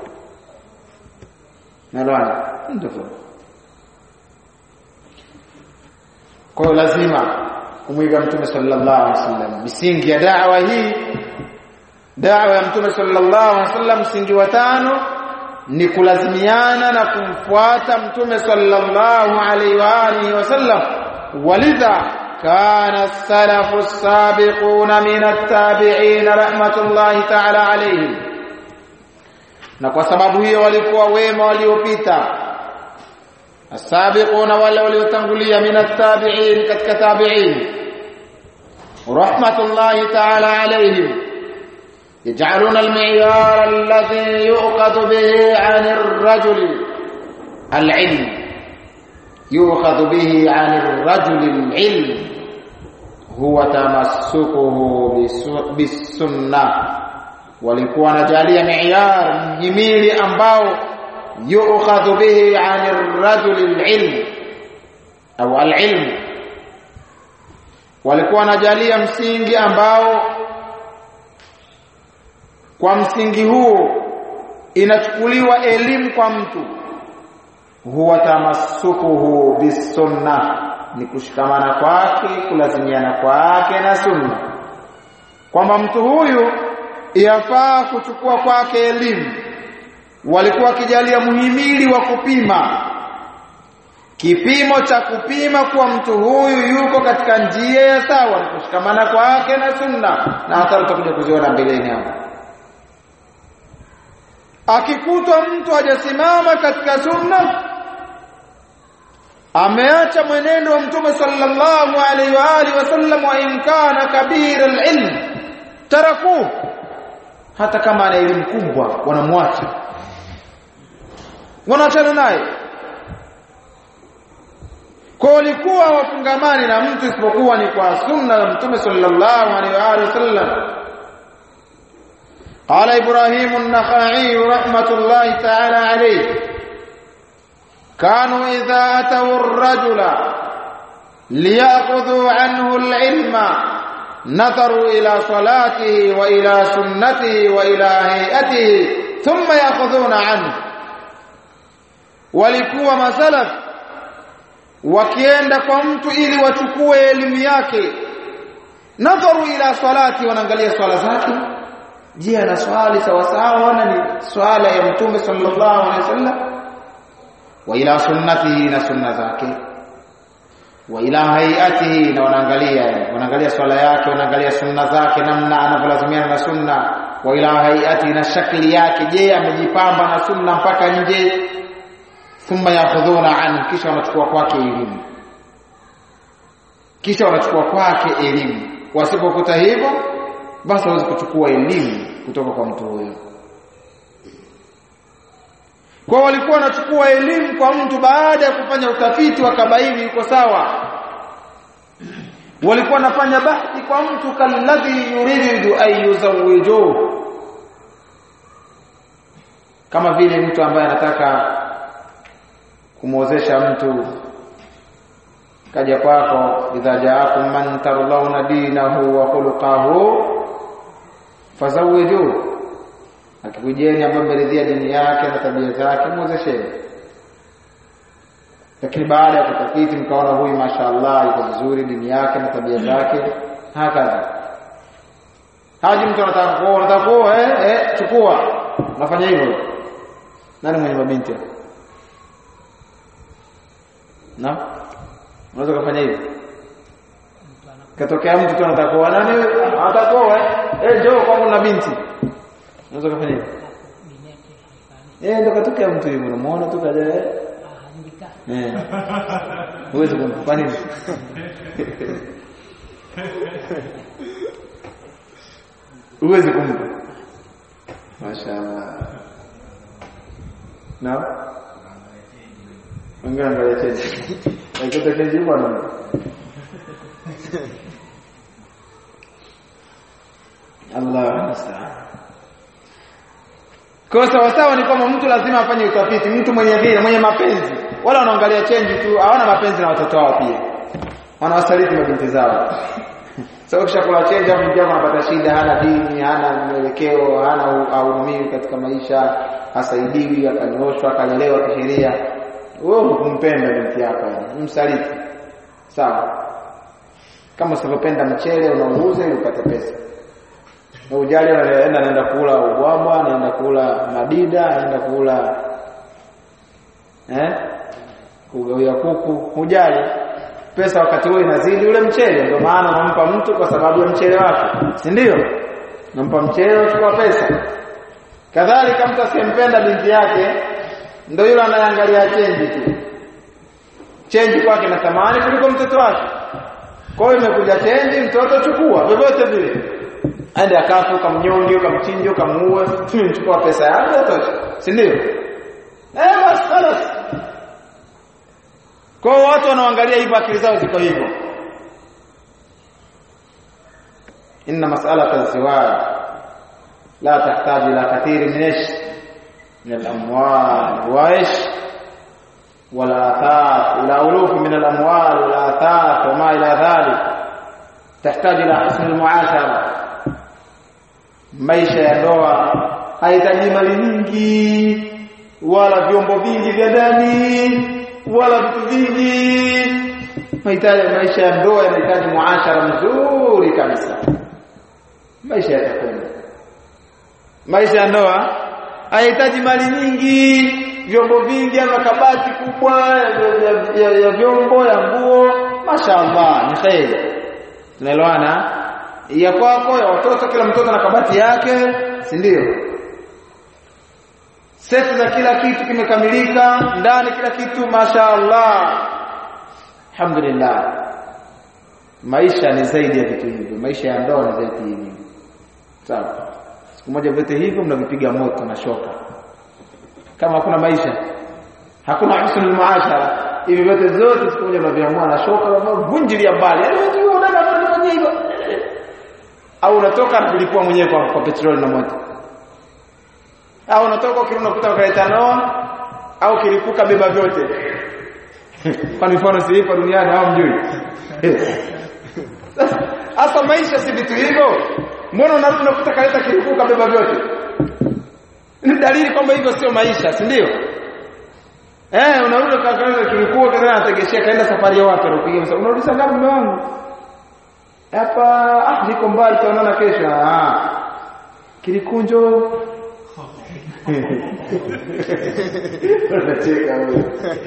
Nalwana ndio kwa hiyo lazima kumwiga mtume sallallahu alaihi wasallam misingi ya da'wa hii da'wa ya mtume sallallahu alaihi wasallam msingi wa tano ni kulazimiana na kumfuata mtume sallallahu alaihi wa alihi wasallam walidha kana salafu as-sabiquna min at-tabi'in rahmatullahi ta'ala alayhim na kwa sababu hiyo walikuwa wema waliopita السابقون wale waliotangulia min at-tabi'in katika tabi'in rahmatullahi ta'ala alayhim يجعلون المعيار الذي يؤخذ به عن الرجل العلم يؤخذ به عن الرجل العلم هو تمسكه بالسنة walikuwa wanajalia mi'yar mhimili ambao yu'khadhu bihi 'an ar-rajul al-'ilm au al-'ilm walikuwa wanajalia msingi ambao kwa msingi huo inachukuliwa elimu kwa mtu huwa tamassukuhu bisunna ni kushikamana kwake kulazimiana kwake na sunna kwamba mtu huyu yafaa kuchukua kwake elimu walikuwa wakijalia muhimili wa kupima kipimo cha kupima kuwa mtu huyu yuko katika njia ya sawa ni kushikamana kwake na sunna na hata utakuja kuziona mbeleni hapo akikutwa mtu hajasimama katika sunna ameacha mwenendo wa mtume sallallahu alaihi wa alihi wasallam wa in kana kabira alilm taraku hata kama ana elimu kubwa wanamwacha wanaachana naye kwa walikuwa wafungamani na mtu isipokuwa ni kwa sunna ya mtume sallallahu alaihi wa alihi wasallam قال إبراهيم النخعي رحمة الله تعالى عليه كانوا إذا أتوا الرجل ليأخذوا عنه العلم نظروا إلى صلاته وإلى سنته وإلى هيئته ثم يأخذون عنه walikuwa masalaf wakienda kwa mtu ili wachukue elimu yake nadharu ila salati wanaangalia swala zake je ana swali sawa sawa na ni swala ya mtume sallallahu alaihi wasallam wa ila sunnatihi na sunna zake wa ila hayatihi na wanaangalia wanaangalia swala yake wanaangalia sunna zake namna anavyolazimiana na sunna wa ila hayatihi na shakli yake je amejipamba na sunna mpaka nje thumma yakhudhuna anhu kisha wanachukua kwake elimu kisha wanachukua kwake elimu wasipokuta hivyo basi hawezi kuchukua elimu kutoka kwa mtu huyo kwa walikuwa wanachukua elimu kwa mtu baada ya kufanya utafiti wakabaini yuko sawa walikuwa wanafanya bahthi kwa mtu kalladhi yuridu an yuzawijuhu kama vile mtu ambaye anataka kumwozesha mtu kaja kwako idha jaakum man tardawna dinahu wa khuluquhu fazawiju akikujeni ambaye mmeridhia dini yake na tabia zake muozesheni lakini baada ya kutafiti mkaona huyu mashaallah yuko vizuri dini yake na tabia zake hakadha haji mtu anataka kuoa anataka kuoa eh, eh chukua unafanya hivyo nani mwenye mabinti na unaweza kufanya hivyo katokea mtu tu anataka kuoa nani anataka kuoa eh njoo kwangu na binti unaweza kufanya hivyo eh ndo katokea mtu hivyo unamuona tu kaja eh eh huwezi kumpa nini huwezi kumpa mashaallah na Wengine angalia chenji. Aikota chenji bwana. Allah musta'an. Kwa sawa sawa ni kwamba mtu lazima afanye utafiti, mtu mwenye vile, mwenye mapenzi. Wala wanaangalia chenji tu, hawana mapenzi na watoto wao pia. Wanawasaliti mabinti zao. Sasa ukishakula chenji hapo mjama anapata shida, hana dini, hana mwelekeo, hana auhumiwi katika maisha, hasaidiwi, akanyoshwa, akalelewa kisheria wewe kumpenda binti yako msaliti sawa kama usivyopenda mchele unauuza ili upate pesa na ujali anaenda anaenda kula ubwabwa anaenda kula madida anaenda kula eh kugawia kuku hujali pesa wakati huo inazidi ule mchele ndio maana unampa mtu kwa sababu ya mchele wake si ndio unampa mchele unachukua pesa kadhalika mtu asiyempenda binti yake ndio yule anayeangalia chenji tu chenji kwake na thamani kuliko mtoto wake kwa hiyo imekuja chenji mtoto chukua vyovyote vile aende akafu ukamnyonge ukamchinje ukamuue tumechukua pesa yako tosha si ndio eh basi خلاص kwa hiyo watu wanaangalia hivyo akili zao ziko hivyo inna mas'alata az-ziwaj la tahtaji ila kathiri min ish من الأموال وإيش والآثار إلى ألوف من الأموال والآثار وما إلى ذلك تحتاج إلى حسن المعاشرة maisha ya ndoa haihitaji mali nyingi wala vyombo vingi vya ndani wala vitu vingi mahitaji maisha ya ndoa yanahitaji muashara mzuri kabisa maisha yatakwenda maisha ya ndoa hahitaji mali nyingi vyombo vingi ama kabati kubwa ya, ya, ya vyombo ya nguo mashaallah ni kheri tunaelewana ya kwako ya watoto kila mtoto na kabati yake si ndio seti za kila kitu kimekamilika ndani kila kitu mashaallah alhamdulillah maisha ni zaidi ya vitu hivyo maisha ya ndoa ni zaidi hivyo sawa siku moja vyote hivyo mnavipiga moto na shoka kama hakuna maisha hakuna husnul muashara hivi vyote zote siku moja mnaviamua na shoka vunjilia mbali yaani wewe unaona kufanya hivyo au unatoka na kulipua mwenyewe kwa, kwa petroli na moto au unatoka ukirudi unakuta ukaleta noa au kilipuka beba vyote kwa mfano si ipo duniani au mjui sasa maisha si vitu hivyo mbona unarudi unakuta kaleta kilipuka beba vyote ni dalili kwamba hivyo sio maisha si ndio eh unarudi kaleta kilipuka kana anategeshia kaenda safari ya wapi anapiga msa unarudi saa ngapi mume wangu hapa ah niko mbali tutaonana kesho ah kilikunjo unacheka wewe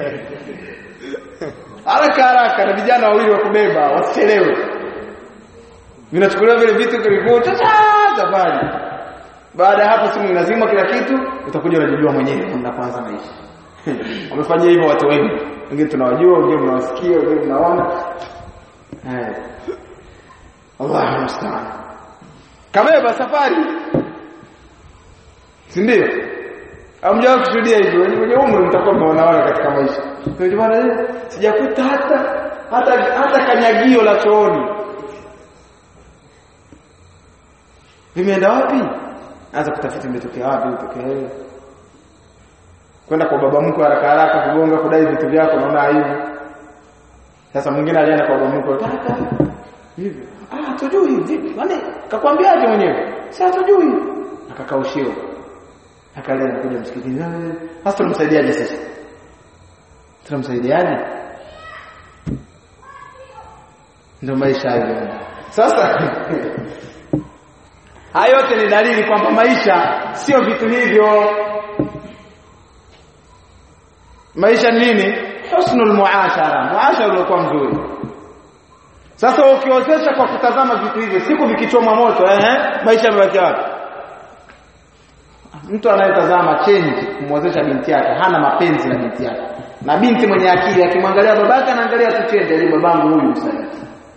haraka haraka na vijana wawili wa kubeba wasichelewe vinachukuliwa vile vitu kilikuwa safari baada ya hapo simu inazima kila kitu utakuja unajijua mwenyewe namna kwanza maisha wamefanyia hivyo watu wengi wengine tunawajua wengine mnawasikia wengine mnaona eh Allah musta'an kabeba safari si ndio hamjawahi kushuhudia hivyo wenye umri mtakuwa mnaona katika maisha kwa hiyo bwana sijakuta hata hata hata kanyagio la chooni vimeenda wapi anza kutafiti imetokea wapi utokee kwenda kwa baba mkwe haraka haraka kugonga kudai vitu vyako naona aibu sasa mwingine alienda kwa bwana mkwe kaka hivi ah tujui vipi yani kakwambiaje mwenyewe sasa tujui akakaushiwa akalia anakuja msikitini sasa tunamsaidiaje sasa tunamsaidiaje ndio maisha hayo sasa hayo yote ni dalili kwamba maisha sio vitu hivyo maisha ni nini husnul muashara muashara uliokuwa mzuri sasa ukiozesha kwa kutazama vitu hivyo siku vikichoma moto eh maisha yamebaki wapi mtu anayetazama change kumwozesha binti yake hana mapenzi na binti yake na binti mwenye akili akimwangalia babake anaangalia tu change ali babangu huyu msaliti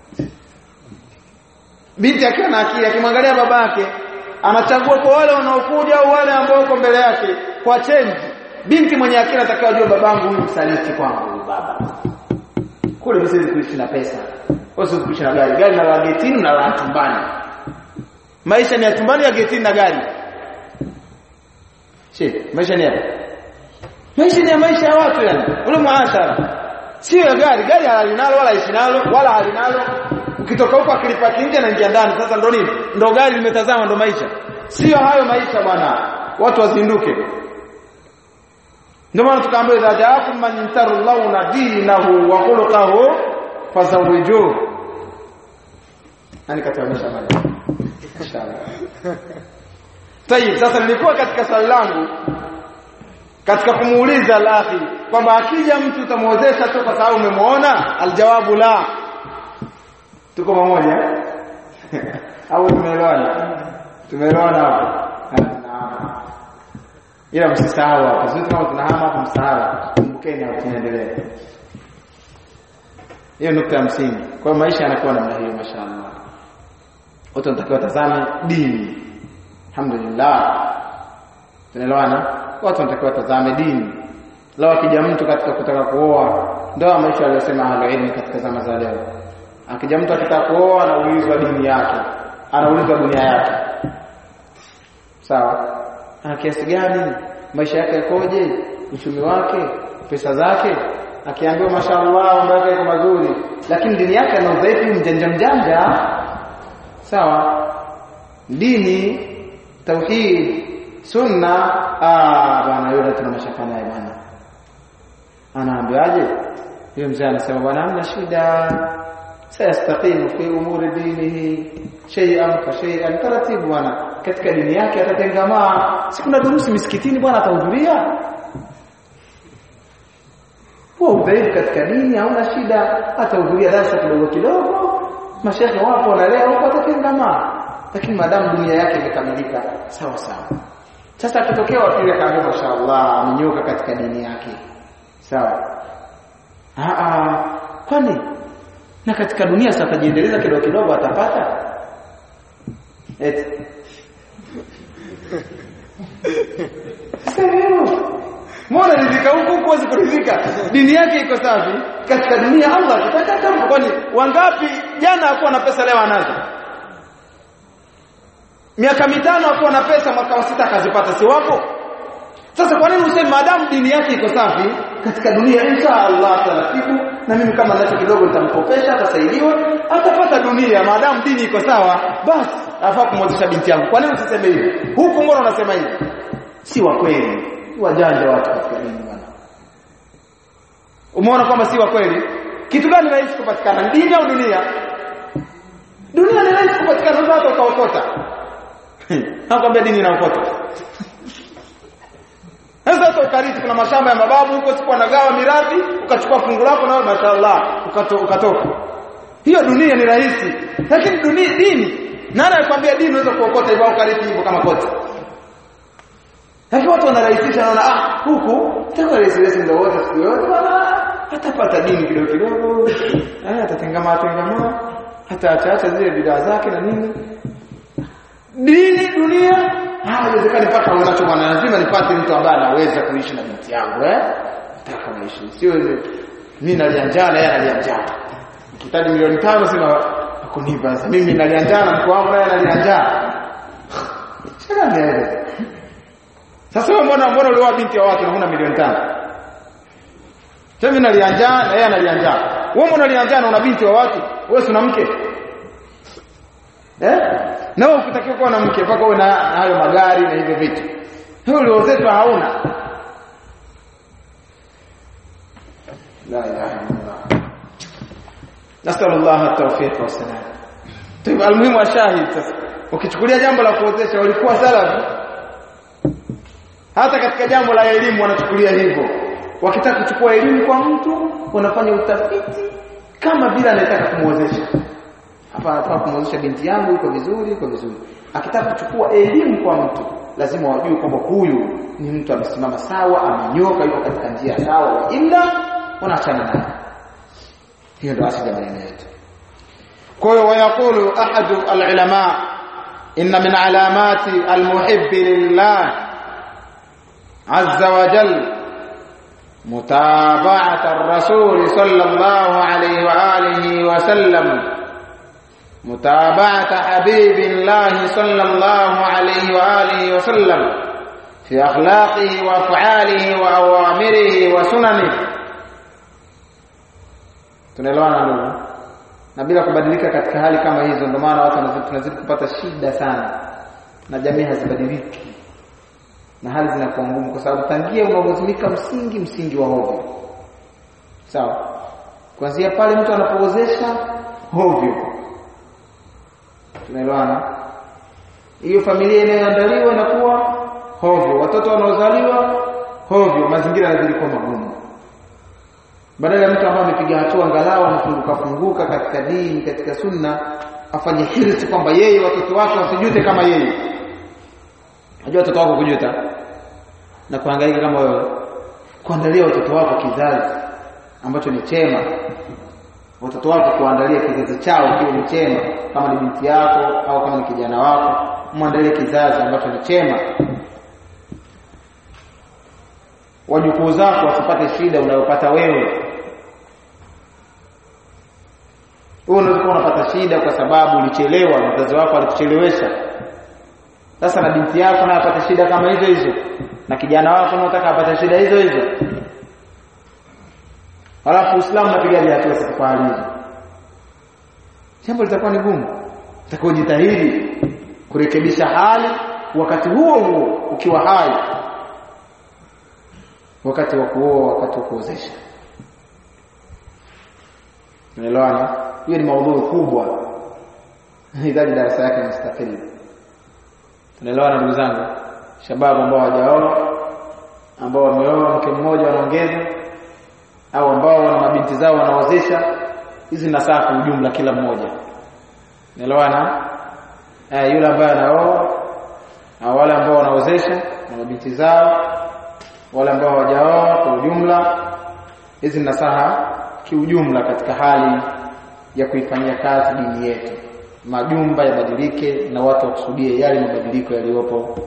binti akiwa na akili akimwangalia babake anachagua kwa wale wanaokuja au wale ambao uko mbele yake kwa change binti mwenye akili atakayojua babangu huyu msaliti kwangu huyu baba kule msiwezi kuishi na pesa usiwezi kuishi na gari gari na la getini na la tumbani maisha ni ya tumbani ya getini na gari she maisha ni yapi maisha ni ya maisha ya watu yani ule muashara sio ya gari gari halinalo wala ishi nalo wala halinalo ukitoka huko akilipaki nje na ingia ndani sasa ndo nini ndo gari limetazama ndo maisha sio hayo maisha bwana watu wazinduke ndio maana tukaambiwa idha jaakum man yantarullahu dinahu wa khuluquhu fazawijuhu nani kataamisha mada inshallah tayib sasa nilikuwa katika swali langu katika kumuuliza al-akhi kwamba akija mtu utamwozesha tu kwa sababu umemwona aljawabu la tuko pamoja au tumeelewana tumeelewana hapo ila msisahau hapa sisi kama tunahama hapa msahau kumbukeni hapo tunaendelea hiyo nukta ya msingi kwa hiyo maisha yanakuwa namna hiyo mashaallah watu wanatakiwa tazame dini alhamdulillah tunaelewana watu wanatakiwa tazame dini leo akija mtu katika kutaka kuoa ndio maisha aliyosema ahlul ilm katika zama za leo akija mtu akitaka kuoa anaulizwa dini yake anaulizwa dunia yake sawa ana kiasi gani maisha yake yakoje uchumi wake pesa zake akiambiwa mashaallah mambo yake yako mazuri lakini dini yake ana udhaifu mjanja mjanja sawa dini tauhid sunna ah bwana yule tuna mashaka naye bwana anaambiwaje yule mzee anasema bwana hamna shida sayastaqimu fi umuri dinihi shay'an fa shay'an taratibu bwana katika dini yake atatengamaa si kuna durusi misikitini bwana atahudhuria huwa udhaifu katika dini hauna shida atahudhuria darasa kidogo kidogo mashehe wapo wanalea huko atatengamaa lakini madamu dunia yake imekamilika sawa sawa sasa akitokea wapili akaambia mashaallah amenyoka katika dini yake sawa ah kwani na katika dunia sasa atajiendeleza kidogo kidogo atapata eti Mbona rizika huko huwezi kuridhika? Dini yake iko safi. Katika dunia Allah akitaka kama kwani wangapi jana hakuwa na pesa leo anazo? Miaka mitano hakuwa na pesa mwaka wa sita akazipata si wapo? Sasa kwa nini useme maadamu dini yake iko safi katika dunia insha Allah taratibu na mimi kama nacho kidogo nitamkopesha atasaidiwa atapata dunia maadamu dini iko sawa basi afaa kumwozesha binti yangu. Kwa nini usiseme hivi? Huku mbona unasema hivi? Si wa kweli. Wajanja watu katika dini bwana. Umeona kwamba si wa kweli? Kitu gani rahisi kupatikana? Dini au dunia? Dunia ni rahisi kupatikana sasa hata ukaokota. Nakwambia dini inaokota. Sasa hata ukarithi kuna mashamba ya mababu huko siku wanagawa mirathi, ukachukua fungu lako na mashaallah ukato, ukatoka. Hiyo dunia ni rahisi. Lakini dunia dini nani alikwambia dini unaweza kuokota hivyo ukarithi hivyo kama kote? Lakini watu wanarahisisha wanaona ah huku itakuwa rahisi rahisi ndio wote siku yote bwana atapata dini kidogo kidogo. Eh atatengama atengama hata ataacha zile bidaa zake na nini. Dini dunia ah haiwezekani mpaka unacho bwana lazima nipate mtu ambaye anaweza kuishi na binti yangu eh. Nataka naishi. Sio mimi nalia njaa na yeye analia njaa. Nikitaji milioni tano sema kunipa sasa mimi nalia njaa na mko wangu naye analia njaa. Sasa nielewe. Sasa wewe mbona mbona ulioa binti wa watu na huna milioni tano? Sasa mimi nalia njaa na yeye analia njaa. wewe unalianzia na una binti wa watu wewe si una mke eh na wewe ukitakiwa kuwa na mke mpaka uwe na hayo magari na hivyo vitu hiyo uliozetwa hauna la ilaha illallah nasallallahu at-tawfiq wa salam طيب almuhimu ashahid sasa ukichukulia jambo la kuozesha walikuwa salafi hata katika jambo la elimu wanachukulia hivyo wakitaka kuchukua elimu kwa mtu wanafanya utafiti kama vile anataka kumwozesha hapa anataka kumwozesha binti yangu iko vizuri iko vizuri akitaka kuchukua elimu kwa mtu lazima wajue kwamba huyu ni mtu amesimama sawa amenyoka yuko katika njia sawa ila wanaachana naye hiyo ndio asili ya maneno yetu kwa hiyo wayaqulu ahadu alulama inna min alamati almuhibbi lillah azza wa jalla متابعة الرسول صلى الله عليه وآله وسلم متابعة حبيب الله صلى الله عليه وآله وسلم في أخلاقه وأفعاله وأوامره وسننه tunaelewana ndugu na bila kubadilika katika hali kama hizo ndio maana watu tunazidi kupata shida sana na jamii hazibadiliki na hali zinakuwa ngumu kwa sababu tangia unaozimika msingi msingi wa hovyo sawa kuanzia pale mtu anapoozesha hovyo tunaelewana hiyo familia inayoandaliwa inakuwa hovyo watoto wanaozaliwa hovyo mazingira yanazidi kuwa magumu badala ya mtu ambaye amepiga hatua angalau anafunguka funguka katika dini katika sunna afanye hirsi kwamba yeye watoto wake wasijute kama yeye Unajua watoto wako kujuta na kuhangaika kama wewe. Kuandalia watoto wako kizazi ambacho ni chema. Watoto wako kuandalia kizazi chao kiwe ni chema kama ni binti yako au kama ni kijana wako, muandalie kizazi ambacho ni chema. Wajukuu zako wasipate shida unayopata wewe. Wewe unaweza kuwa unapata shida kwa sababu ulichelewa, mzazi wako alikuchelewesha sasa na binti yako naye apate shida kama hizo hizo na kijana wako unataka apate shida hizo hizo Halafu Uislamu unapiga hatua sasa kwa hali hizo. Jambo litakuwa ni gumu. Utakuwa jitahidi kurekebisha hali wakati huo huo ukiwa hai. Wakati wa kuoa, wakati wa kuozesha. Unaelewana? Hiyo ni maudhui kubwa. Inahitaji darasa yake mustaqili. Tunaelewana ndugu zangu? Shababu ambao hawajaoa ambao wameoa mke mmoja wanaongeza au ambao wana mabinti zao wanaozesha hizi nasaa kwa ujumla kila mmoja naelewana eh yule ambaye anaoa au wale ambao wanaozesha na mabinti zao wale ambao hawajaoa kwa ujumla hizi nasaha kiujumla katika hali ya kuifanyia kazi dini yetu majumba yabadilike na watu wakusudie yale mabadiliko yaliyopo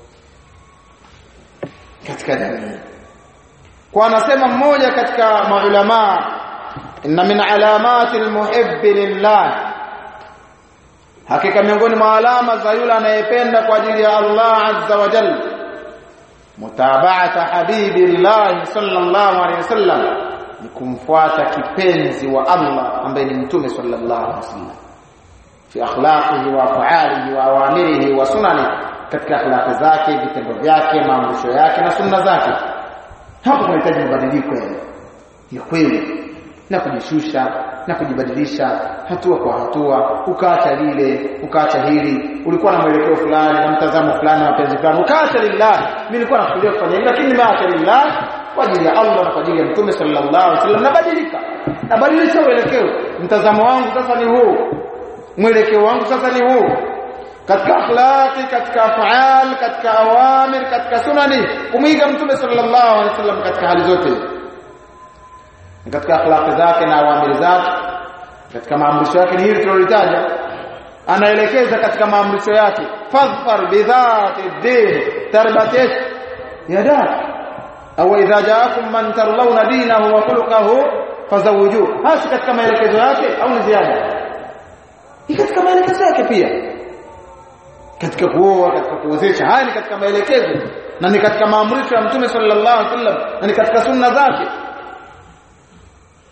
katika jamii kwa anasema mmoja katika maulama inna min alamati almuhibbi lillah hakika miongoni mwa alama za yule anayependa kwa ajili ya Allah azza wa jalla mutaba'ata habibillah sallallahu alayhi wasallam ni kumfuata kipenzi wa Allah ambaye ni mtume sallallahu alayhi wasallam fi akhlaqihi wa af'alihi wa awamirihi wa sunani katika akhlaqi zake vitendo vyake maamrisho yake na sunna zake hapo kunahitaji mabadiliko ya kweli na kujishusha na kujibadilisha hatua kwa hatua ukaacha lile ukaacha hili ulikuwa na mwelekeo fulani na mtazamo fulani na mapenzi fulani ukaacha lillah mimi nilikuwa nakusudia kufanya hili lakini nimeacha lillah kwa ajili ya Allah na kwa ajili ya Mtume sallallahu alaihi wasallam nabadilika nabadilisha mwelekeo mtazamo wangu sasa ni huu mwelekeo wangu sasa ni huu katika akhlaqi katika afaal katika awamir katika sunani kumwiga mtume sallallahu alaihi wasallam katika hali zote katika akhlaqi zake na awamir zake katika maamrisho yake ni hili tulilitaja anaelekeza katika maamrisho yake fadhfar bidhati din tarbatik yadak au idha jaakum man tarlawna dinahu wa khuluquhu fazawiju hasi katika maelekezo yake au ni ziada katika maelekezo yake pia katika kuoa katika kuozesha haya ni katika maelekezo na ni katika maamrisho ya mtume sallallahu alaihi wasallam na ni katika sunna zake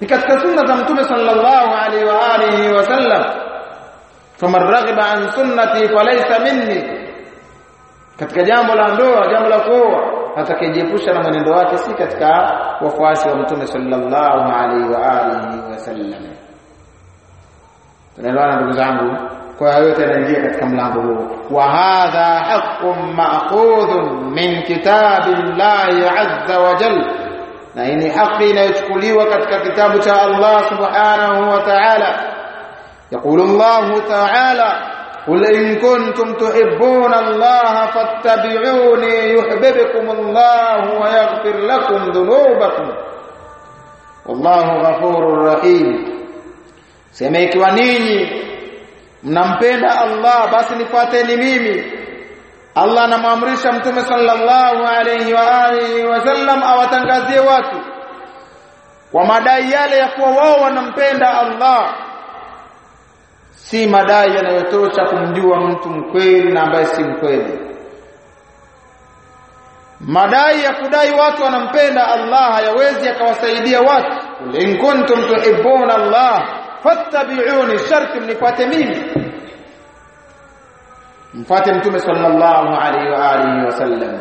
ni katika sunna za mtume sallallahu alaihi wa alihi wasallam faman raghiba an sunnati falaysa minni katika jambo la ndoa jambo la kuoa atakayejiepusha na mwenendo wake si katika wafuasi wa mtume sallallahu alaihi wa alihi wasallam tunaelewana ndugu zangu kwa hiyo yote yanaingia katika mlango huu wa hadha haqqun ma'khudhun min kitabillahi azza wa jalla na hii ni haki inayochukuliwa katika kitabu cha Allah subhanahu wa ta'ala يقول الله تعالى قل إن كنتم تحبون الله فاتبعوني يحببكم الله ويغفر لكم ذنوبكم والله غفور رحيم sema ikiwa ninyi mnampenda Allah basi nifuateni mimi Allah anamwamrisha mtume sallallahu alayhi wa alihi wasallam awatangazie watu kwa madai yale ya kuwa wao wanampenda Allah si madai yanayotosha kumjua mtu mkweli na ambaye si mkweli madai ya kudai watu wanampenda Allah hayawezi yakawasaidia watu in kuntum tuhibbuna Allah fattabi'uni sharti mnifuate mimi mfuate mtume sallallahu alaihi wa alihi wasallam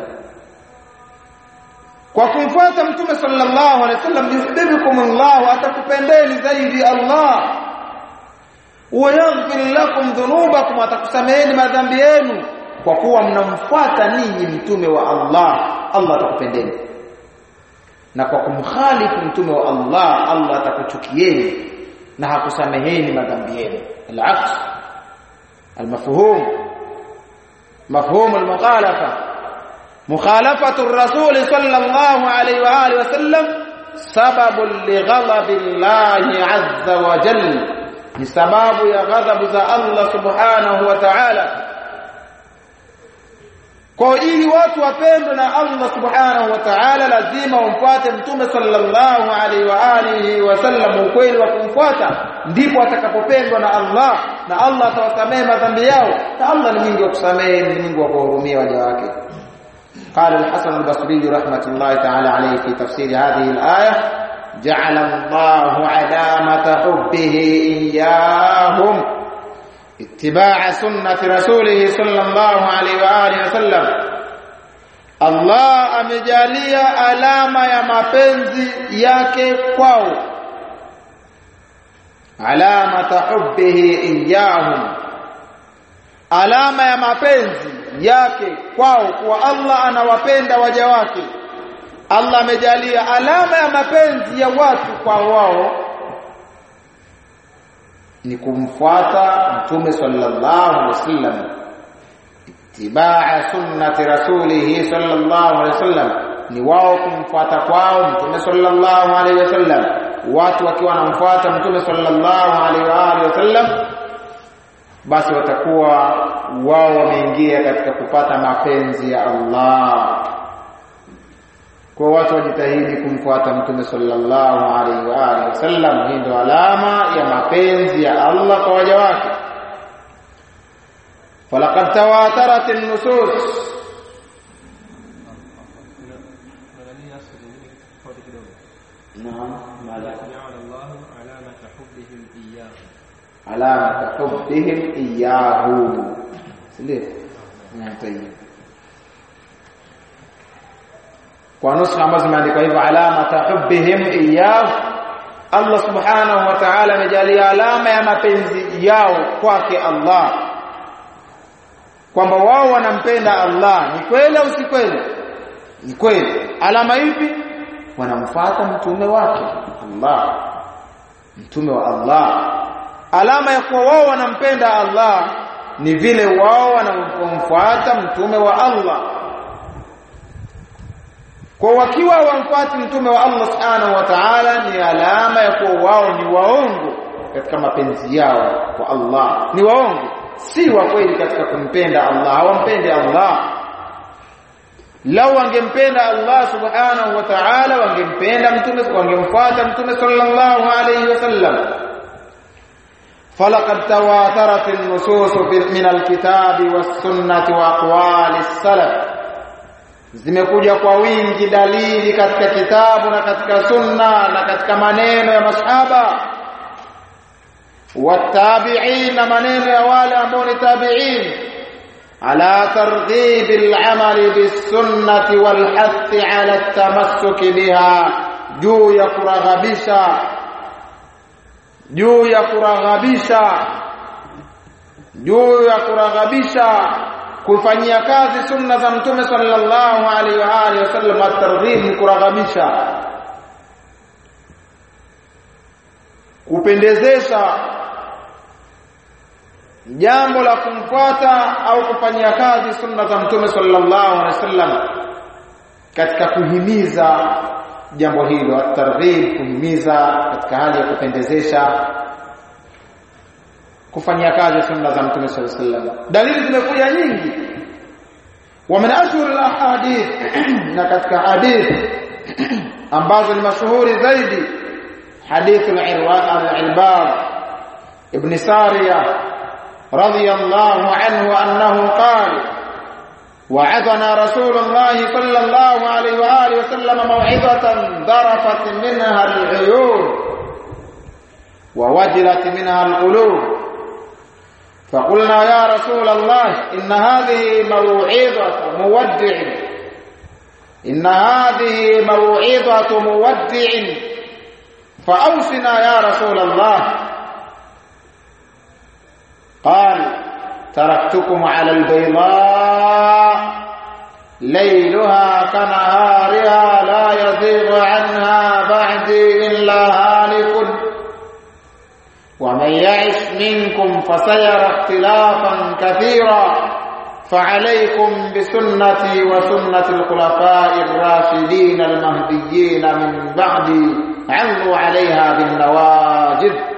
kwa kumfuata mtume sallallahu alaihi wasallam yuhibbukum Allah atakupendeni zaidi Allah wayaghfir lakum dhunubakum atakusameheni madhambi yenu kwa kuwa mnamfuata ninyi mtume wa Allah Allah atakupendeni na kwa kumkhalifu mtume wa Allah Allah atakuchukieni na hakusameheni madhambi yenu al-aks al-mafhum mafhum al-mukhalafa mukhalafatu ar-rasul sallallahu alayhi wa alihi wasallam sababun li ghadabi Allah azza wa jalla ni sababu ya ghadhabu za Allah subhanahu wa ta'ala kwa ili watu wapendwe na Allah subhanahu wa ta'ala lazima wamfuate mtume sallallahu alaihi wa alihi wasallam ukweli wa kumfuata ndipo atakapopendwa na Allah na Allah atawasamehe madhambi yao na Allah ni mwingi wa kusamehe ni mwingi wa kuhurumia waja wake قال الحسن البصري رحمة الله تعالى عليه في تفسير هذه الآية جعل الله علامة حبه إياهم اتباع سنة رسوله صلى الله عليه وآله وسلم Allah amejalia alama ya mapenzi yake kwao alama hubbihi iyahum alama ya mapenzi yake kwao kwa Allah anawapenda waja wake Allah amejalia alama ya mapenzi ya watu kwa wao ni kumfuata mtume sallallahu alaihi wasallam itibaa sunnati rasulih sallallahu alaihi wasallam ni wao kumfuata kwao mtume sallallahu alaihi wasallam watu wakiwa wanamfuata mtume sallallahu alaihi wa alihi wasallam basi watakuwa wao wameingia katika kupata mapenzi ya Allah kwa watu wajitahidi kumfuata mtume sallallahu alaihi wa alihi wasallam hii ndio alama ya mapenzi ya Allah kwa waja wake falaqad tawatarat an-nusus alama hubbihim iyyahu ndio ndio kwa nusha ambazo zimeandikwa hivyo alama hubbihim iyyahu Allah subhanahu wa ta'ala amejalia alama ya mapenzi yao kwake Allah kwamba wao wanampenda Allah ni kweli au si kweli ni kweli alama ipi wanamfuata mtume wake Allah mtume wa Allah alama ya kuwa wao wanampenda Allah ni vile wao wanamfuata mtume wa Allah kwa wakiwa wamfuati mtume wa Allah subhanahu wa ta'ala ni alama ya kuwa wao ni waongo katika mapenzi yao kwa Allah ni waongo si wa kweli katika kumpenda Allah hawampendi Allah lau wangempenda Allah subhanahu wa ta'ala wangempenda mtume wangemfuata mtume sallallahu alayhi wasallam فلقد تواترت النصوص من الكتاب والسنة وأقوال السلف zimekuja kwa wingi dalili katika kitabu na katika sunna na katika maneno ya masahaba watabi'in na maneno ya wale ambao ni tabi'in ala targhib al-amal bis-sunnati wal-hath ala at-tamassuk biha juu ya kuraghabisha juu ya kuraghabisha juu ya kuraghabisha kufanyia kazi sunna za mtume sallallahu alaihi wa alihi wasallam at-targhib ni kuraghabisha kupendezesha jambo la kumfuata au kufanyia kazi sunna za mtume sallallahu alaihi wasallam katika kuhimiza jambo hilo at-targhib kuhimiza katika hali ya kupendezesha kufanyia kazi sunna za mtume sallallahu alaihi wasallam dalili zimekuja nyingi wa min ashhur al-ahadith na katika hadith ambazo ni mashuhuri zaidi hadith al-irbad ibn sariya radiyallahu anhu annahu qala وعظنا رسول الله صلى الله عليه واله وسلم موعظه ذرفت منها العيون ووجلت منها القلوب فقلنا يا رسول الله إن هذه موعظة مودع إن هذه موعظة مودع فأوصنا يا رسول الله قال تركتكم على البيضاء ليلها كنهارها لا يزيغ عنها بعدي إلا هالك ومن يعش منكم فسيرى اختلافا كثيرا فعليكم بسنتي وسنة الخلفاء الراشدين المهديين من بعدي عضوا عليها بالنواجذ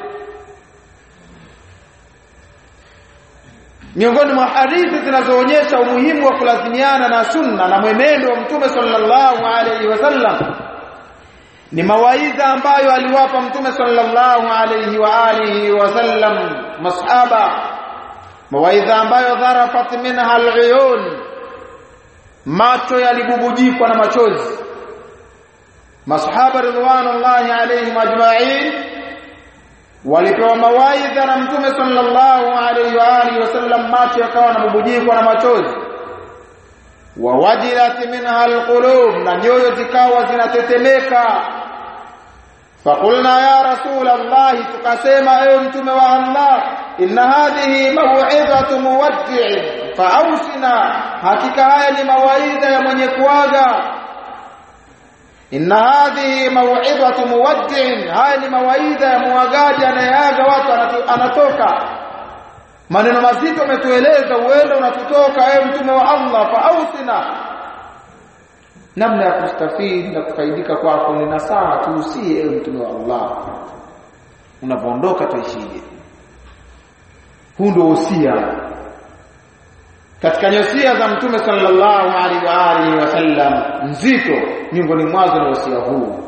miongoni mwa hadithi zinazoonyesha umuhimu wa kulazimiana na sunna na mwenendo wa mtume sallallahu alaihi wasallam ni mawaidha ambayo aliwapa mtume sallallahu alayhi wa alihi wasallam masahaba mawaidha ambayo dharafat minha aluyun macho yaligubujikwa na machozi masahaba ridwanullahi alayhim ajma'in walipewa mawaidha na mtume sallallahu alayhi wa alihi wasallam macho yakawa yanabubujikwa na machozi wawajilat minha alqulub na nyoyo zikawa zinatetemeka فقلنا يا رسول الله tukasema ewe mtume wa Allah inna hadhihi maw'izatu muwaddi' fa'awsina hakika haya ni mawaidha ya mwenye kuaga inna hadhihi maw'izatu muwaddi' haya ni mawaidha ya muagaji anayeaga watu anatoka maneno mazito umetueleza uende unatutoka ewe mtume wa Allah fa'awsina namna ya kustafidi na kufaidika kwako ni nasaha tuusie ewe mtume wa Allah unapoondoka tuishije huu ndio usia katika nyosia za mtume sallallahu alaihi wa alihi wasallam nzito miongoni mwazo na usia huu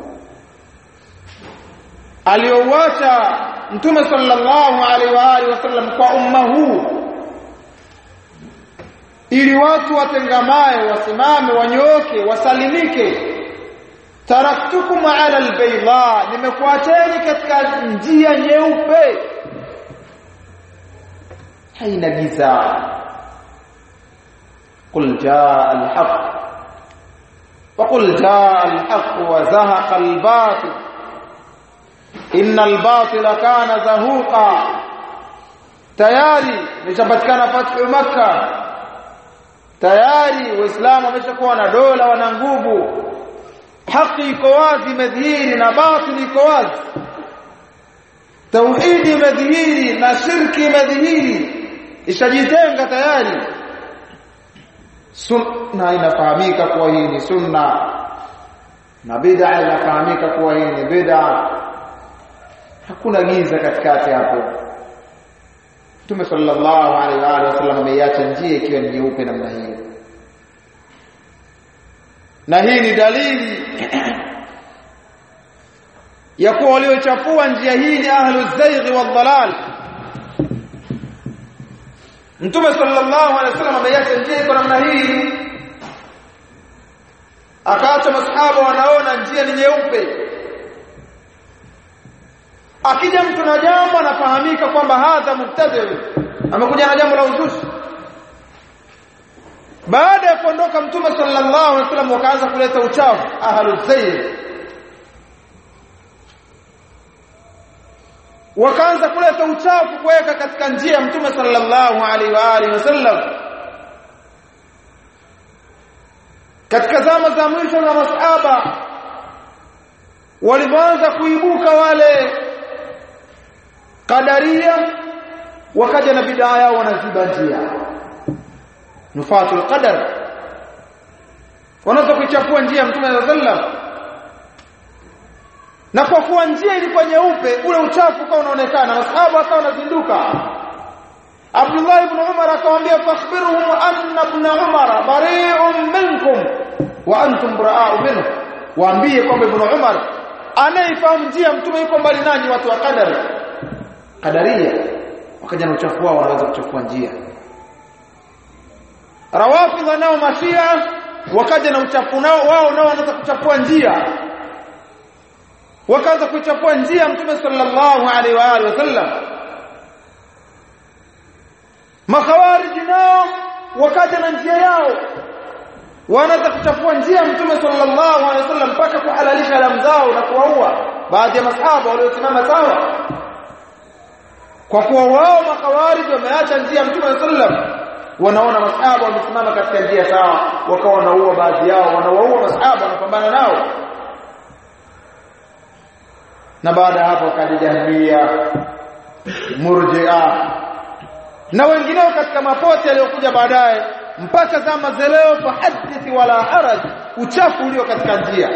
aliouacha mtume sallallahu alaihi wa alihi wasallam kwa umma huu ili watu watengamae wasimame wanyoke wasalimike taraktukum ala albayda nimekuacheni katika njia nyeupe haina giza qul jaa alhaq وقل جاء الحق وزهق الباطل إن الباطل كان زهوقا tayari imeshapatikana fathu Makkah tayari waislamu wameshakuwa na dola wana nguvu haki iko wazi imedhihiri na batili iko wazi tauhidi imedhihiri na shirki imedhihiri ishajitenga tayari sunna inafahamika kuwa hii ni sunna na bid'a inafahamika kuwa hii ni bid'a hakuna giza katikati hapo Mtume sallallahu alaihi wa alihi wasallam ameiacha njia ikiwa ni nyeupe namna hiyo. Na hii ni dalili ya kuwa waliochafua njia hii ni ahlu zaighi wal dalal. Mtume sallallahu alaihi wasallam ameiacha njia iko namna hii akaacha masahaba wanaona njia ni nyeupe akija mtu na jambo anafahamika kwamba hadha mubtadi amekuja na jambo la uzushi baada ya kuondoka mtume sallallahu alaihi wasallam wakaanza kuleta uchafu ahlu zayr wakaanza kuleta uchafu kuweka katika njia ya mtume sallallahu alaihi wa alihi wasallam katika zama za mwisho za masahaba walipoanza kuibuka wale kadaria wakaja na bidaa yao wanaziba njia nufatul qadar wanaweza kuichafua njia mtume sallallahu alaihi wasallam na kwa kuwa njia ilikuwa nyeupe ule uchafu ukawa unaonekana masahaba wakawa wanazinduka Abdullah ibn Umar akamwambia fakhbiruhum anna ibn Umar bari'un minkum wa antum bara'u minhu waambie kwamba ibn Umar anayefahamu njia mtume yuko mbali nanyi watu wa qadari qadaria wakaja na uchafu wao wanaweza kuchafua njia rawafidha nao mashia wakaja na uchafu nao wao nao wanaweza kuchafua njia wakaanza kuichafua njia mtume sallallahu alaihi wa alihi wasallam makhawariji nao wakaja na njia yao wanaanza kuchafua njia mtume sallallahu alaihi wasallam mpaka kuhalalisha damu zao na kuwaua baadhi ya masahaba waliosimama sawa kwa kuwa wao makhawariji wameacha njia mtume sallam wanaona masahaba wamesimama katika njia sawa wakawa wanaua baadhi yao wanawaua masahaba wanapambana nao na baada hapo wakaja jahmiya murji'a na wengineo katika mapote yaliyokuja baadaye mpaka zama za leo fahadithi wala haraj uchafu ulio katika njia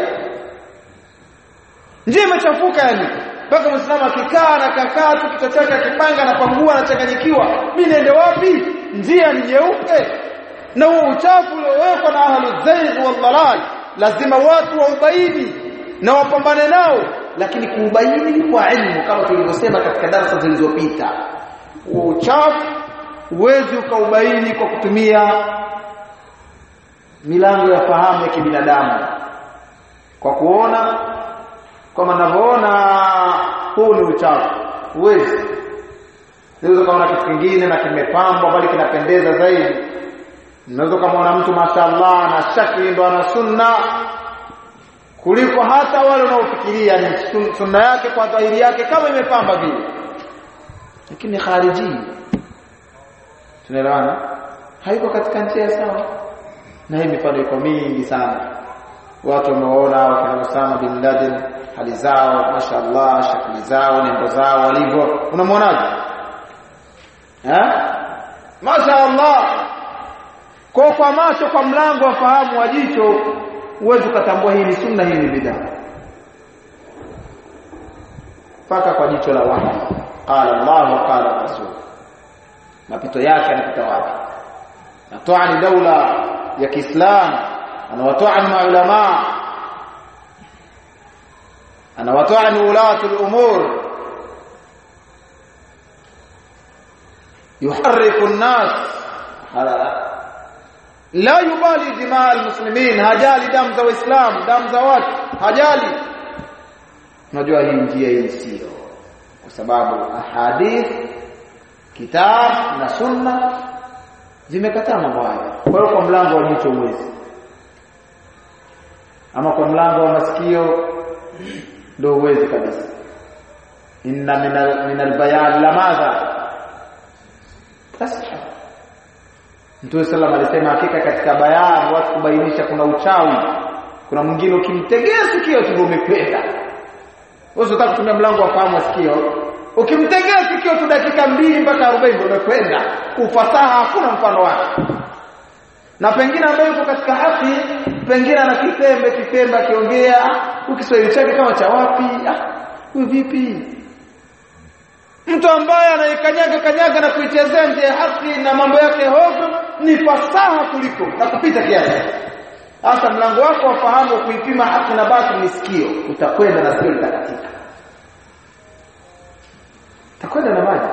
njia imechafuka yani mpaka muislamu akikaa na kakaa tu kichwa chake akipanga na pangua anachanganyikiwa mimi niende wapi njia ni nyeupe na huo uchafu uliowekwa na ahlu zayd wal dalal lazima watu waubaini na wapambane nao lakini kuubaini kwa ilmu kama tulivyosema katika darasa zilizopita uchafu huwezi ukaubaini kwa kutumia milango ya fahamu ya kibinadamu kwa kuona kama ninavyoona huu ni uchafu huwezi unaweza kuona kitu kingine na kimepambwa bali kinapendeza zaidi unaweza kumuona mtu mashaallah na shakli ndo ana sunna kuliko hata wale unaofikiria ni sunna yake kwa dhahiri yake kama imepamba vile lakini khariji tunaelewana haiko katika njia sawa na hii mifano iko mingi sana watu wameona wakina Osama bin Laden hali zao mashallah shakli zao nembo zao walivyo unamwonaje eh mashallah kwa kwa macho kwa mlango wa fahamu wa jicho uweze kutambua hii ni sunna hii ni bid'a paka kwa jicho la wahi qala Allah wa qala rasul mapito yake anapita wapi natoa ni daula ya Kiislamu anawatoa ni maulama anawatoa ni ulatu al-umur yuharriku an-nas la yubali dimaa al-muslimin hajali damu za waislamu damu za watu hajali unajua hii njia hii sio kwa sababu ahadith kitab na sunna zimekataa mambo haya kwa hiyo kwa mlango wa jicho uwezi ama kwa mlango wa masikio ndio uwezi kabisa inna min albayan la madha tasha Mtume sallam alisema hakika katika bayani watu kubainisha kuna uchawi kuna mwingine ukimtegea sikio tu umekwenda wewe unataka kutumia mlango wa fahamu sikio ukimtegea sikio tu dakika mbili mpaka 40 umekwenda ufasaha hakuna mfano wake na pengine ambaye yuko katika haki pengine ana kitembe kitembe akiongea ukiswahili chake kama cha wapi ah huyu vipi mtu ambaye anaikanyaga kanyaga na kuichezea nje haki na mambo yake hovyo ni fasaha kuliko na kupita kiasi hasa mlango wako wafahamu kuipima haki na basi ni sikio utakwenda na sikio litakatika utakwenda na maji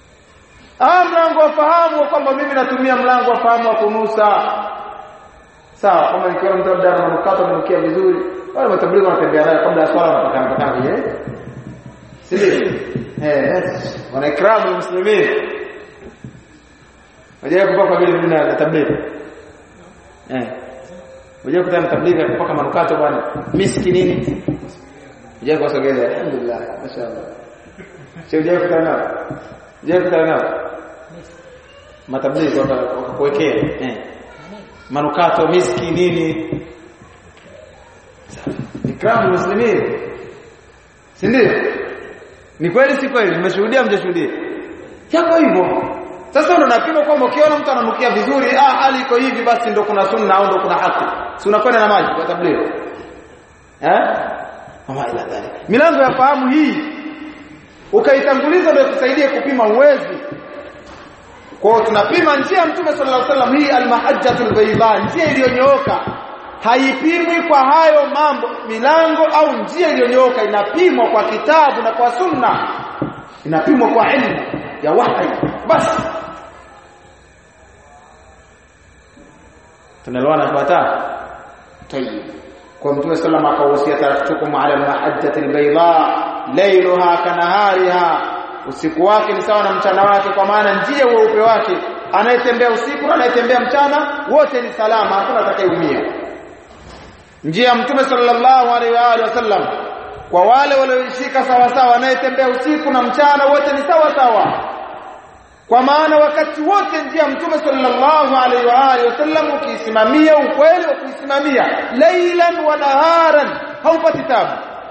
ah mlango wa fahamu kwamba mimi natumia mlango wa fahamu wa kunusa sawa kama nikiona mtu labda manukato ananukia vizuri wale matablighi wanatembea nayo kabla ya swala wanapakana pakana vile si ndio eh wana ikramu muslimin Unajua kupaka vile vile na tablighi eh Unajua kutana tablighi kupaka manukato bwana miski nini Unajua kuwasogeza alhamdulillah mashaallah Sio unajua kutana nao Unajua kutana nao Matablighi wakakuwekea eh manukato miski nini ikramu muslimin si ndio ni kweli si kweli mmeshuhudia mjashuhudia yako hivyo sasa ndo unapima kwamba ukiona mtu ananukia vizuri ah hali iko hivi basi ndo kuna sunna au ndo kuna haki si unakwenda na maji kwa tablighi eh mama ila dhalik milango ya fahamu hii ukaitanguliza ndio ikusaidie kupima uwezi kwa hiyo tunapima njia ya Mtume sallallahu alaihi wasallam hii almahajjatul bayda njia iliyonyooka haipimwi kwa hayo mambo milango au njia iliyonyooka inapimwa kwa kitabu na kwa sunna inapimwa kwa ilmu ya wahi basi tunaelewana fuata tayib kwa Mtume sallallahu alaihi wasallam akahusia taraktukum ala almahajjatil bayda laylaha kanahariha usiku wake ni sawa na mchana wake kwa maana njia weupe wake anayetembea usiku na anayetembea mchana wote ni salama hakuna atakayeumia njia mtume sallallahu alaihi wa alihi wasallam kwa wale walioishika sawa sawa anayetembea usiku na mchana wote ni sawa sawa kwa maana wakati wote njia mtume sallallahu alaihi wa alihi wasallam ukiisimamia ukweli wa kuisimamia lailan wa naharan haupati tabu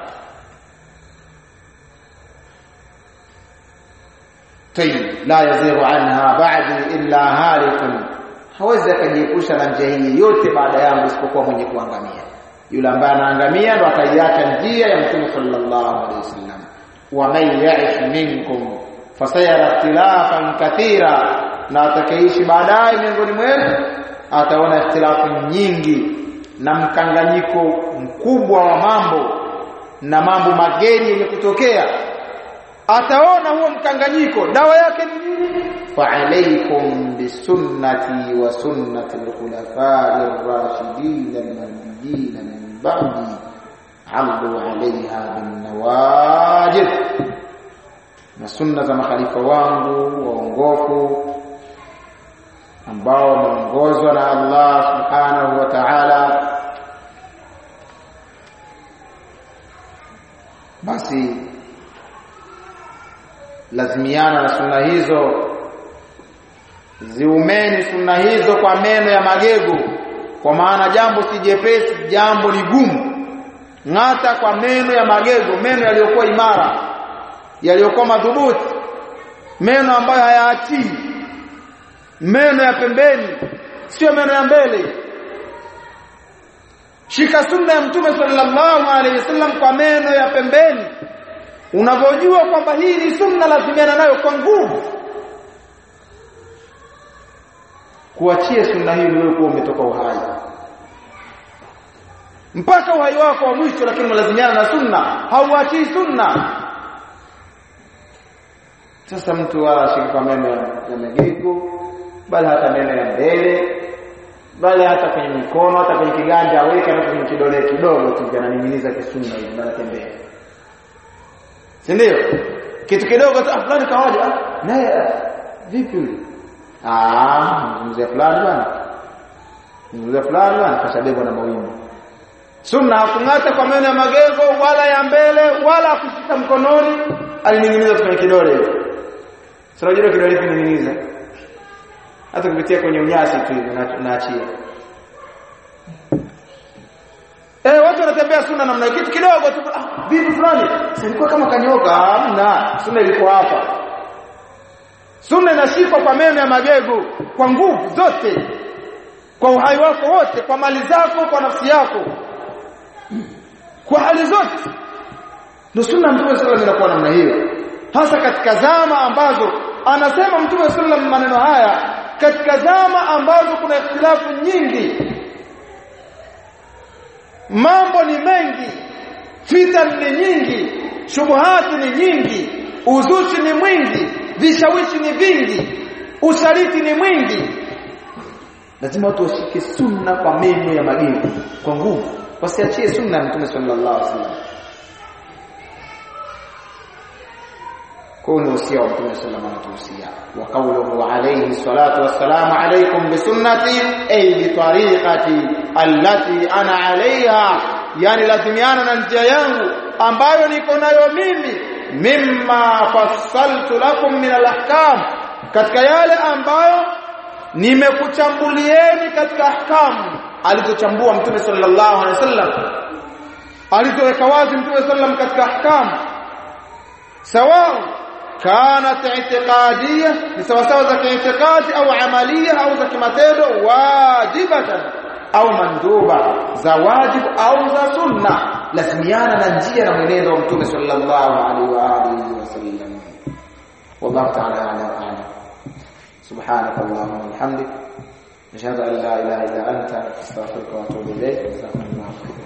طيب لا يزيغ عنها بعدي الا هالك hawezi akajiepusha na njia hii yote baada yangu isipokuwa mwenye kuangamia yule ambaye anaangamia ndo ataiacha njia ya mtume sallallahu alaihi wasallam wa man ya'ish minkum fasayara ikhtilafan kathira na atakayeishi baadaye miongoni mwenu ataona ikhtilafu nyingi na mkanganyiko mkubwa wa mambo na mambo mageni yenye kutokea ataona huo mkanganyiko dawa yake ni nini fa alaykum bisunnati wa sunnati al-khulafa'i ar-rashidin al-mahdiyyin min ba'di 'addu 'alayha bin nawajid na sunna za makhalifa wangu waongofu ambao wameongozwa na Allah subhanahu wa ta'ala basi lazimiana na sunna hizo ziumeni sunna hizo kwa meno ya magego kwa maana jambo si jepesi jambo ni gumu ng'ata kwa meno ya magego meno yaliyokuwa imara yaliyokuwa madhubuti meno ambayo hayaachii meno ya pembeni sio meno ya mbele shika sunna ya mtume sallallahu alaihi wasallam kwa meno ya pembeni unavyojua kwamba hii ni sunna lazimiana nayo kwa nguvu kuachia sunna hii ni wewe kuwa umetoka uhai mpaka uhai wako wa mwisho lakini unalazimiana na sunna hauachii sunna sasa mtu wala ashike kwa meno ya magego bali hata meno ya mbele bali hata kwenye mikono hata kwenye kiganja aweke na kwenye kidole kidogo tu ananing'iniza kisunna hivi anatembea si ndio kitu kidogo tu fulani kawaje ah naye vipi yule ah mzee fulani bwana mzee fulani bwana kashabebwa na mawimbi sunna hakung'ata kwa meno ya magego wala ya mbele wala kushika mkononi alining'iniza kwenye kidole sio jua kidole kining'iniza hata kupitia kwenye unyasi tu hivi naachia Eh watu wanatembea sunna namna kitu kidogo tu ah vipi fulani silikuwa kama kanyoka hamna sunna ilikuwa hapa sunna inashikwa kwa meno ya magego kwa nguvu zote kwa uhai wako wote kwa mali zako kwa nafsi yako kwa hali zote ndio sunna mtume sallallahu alaihi wasallam namna hiyo hasa katika zama ambazo anasema mtume sallallahu maneno haya katika zama ambazo kuna ikhtilafu nyingi mambo ni mengi fitan ni nyingi shubuhati ni nyingi uzushi ni mwingi vishawishi ni vingi usaliti ni mwingi lazima watu washike sunna kwa meno ya magego kwa nguvu wasiachie sunna ya mtume sallallahu alaihi wasallam كونوا وصيه ومتى صلى الله عليه وسلم وقوله عليه الصلاه والسلام عليكم بسنتي اي بطريقتي التي انا عليها yani lazimiana na njia yangu ambayo niko nayo mimi mimma fassaltu lakum min alahkam katika yale ambayo nimekuchambulieni katika ahkamu alizochambua mtume sallallahu alaihi wasallam alizoweka wazi mtume sallam katika ahkamu sawa كانت اعتقاديه لسواء za kiitikadi au amalia au za kimatendo wajibatan au manduba za wajibu au za sunna lazimiana na njia na mwenendo wa mtume sallallahu alaihi wa alihi wasallam wallahu ta'ala a'lam a'lam subhanaka allahumma wa bihamdik nashhadu an la ilaha illa anta astaghfiruka wa atubu ilayk jazakumullahu khairan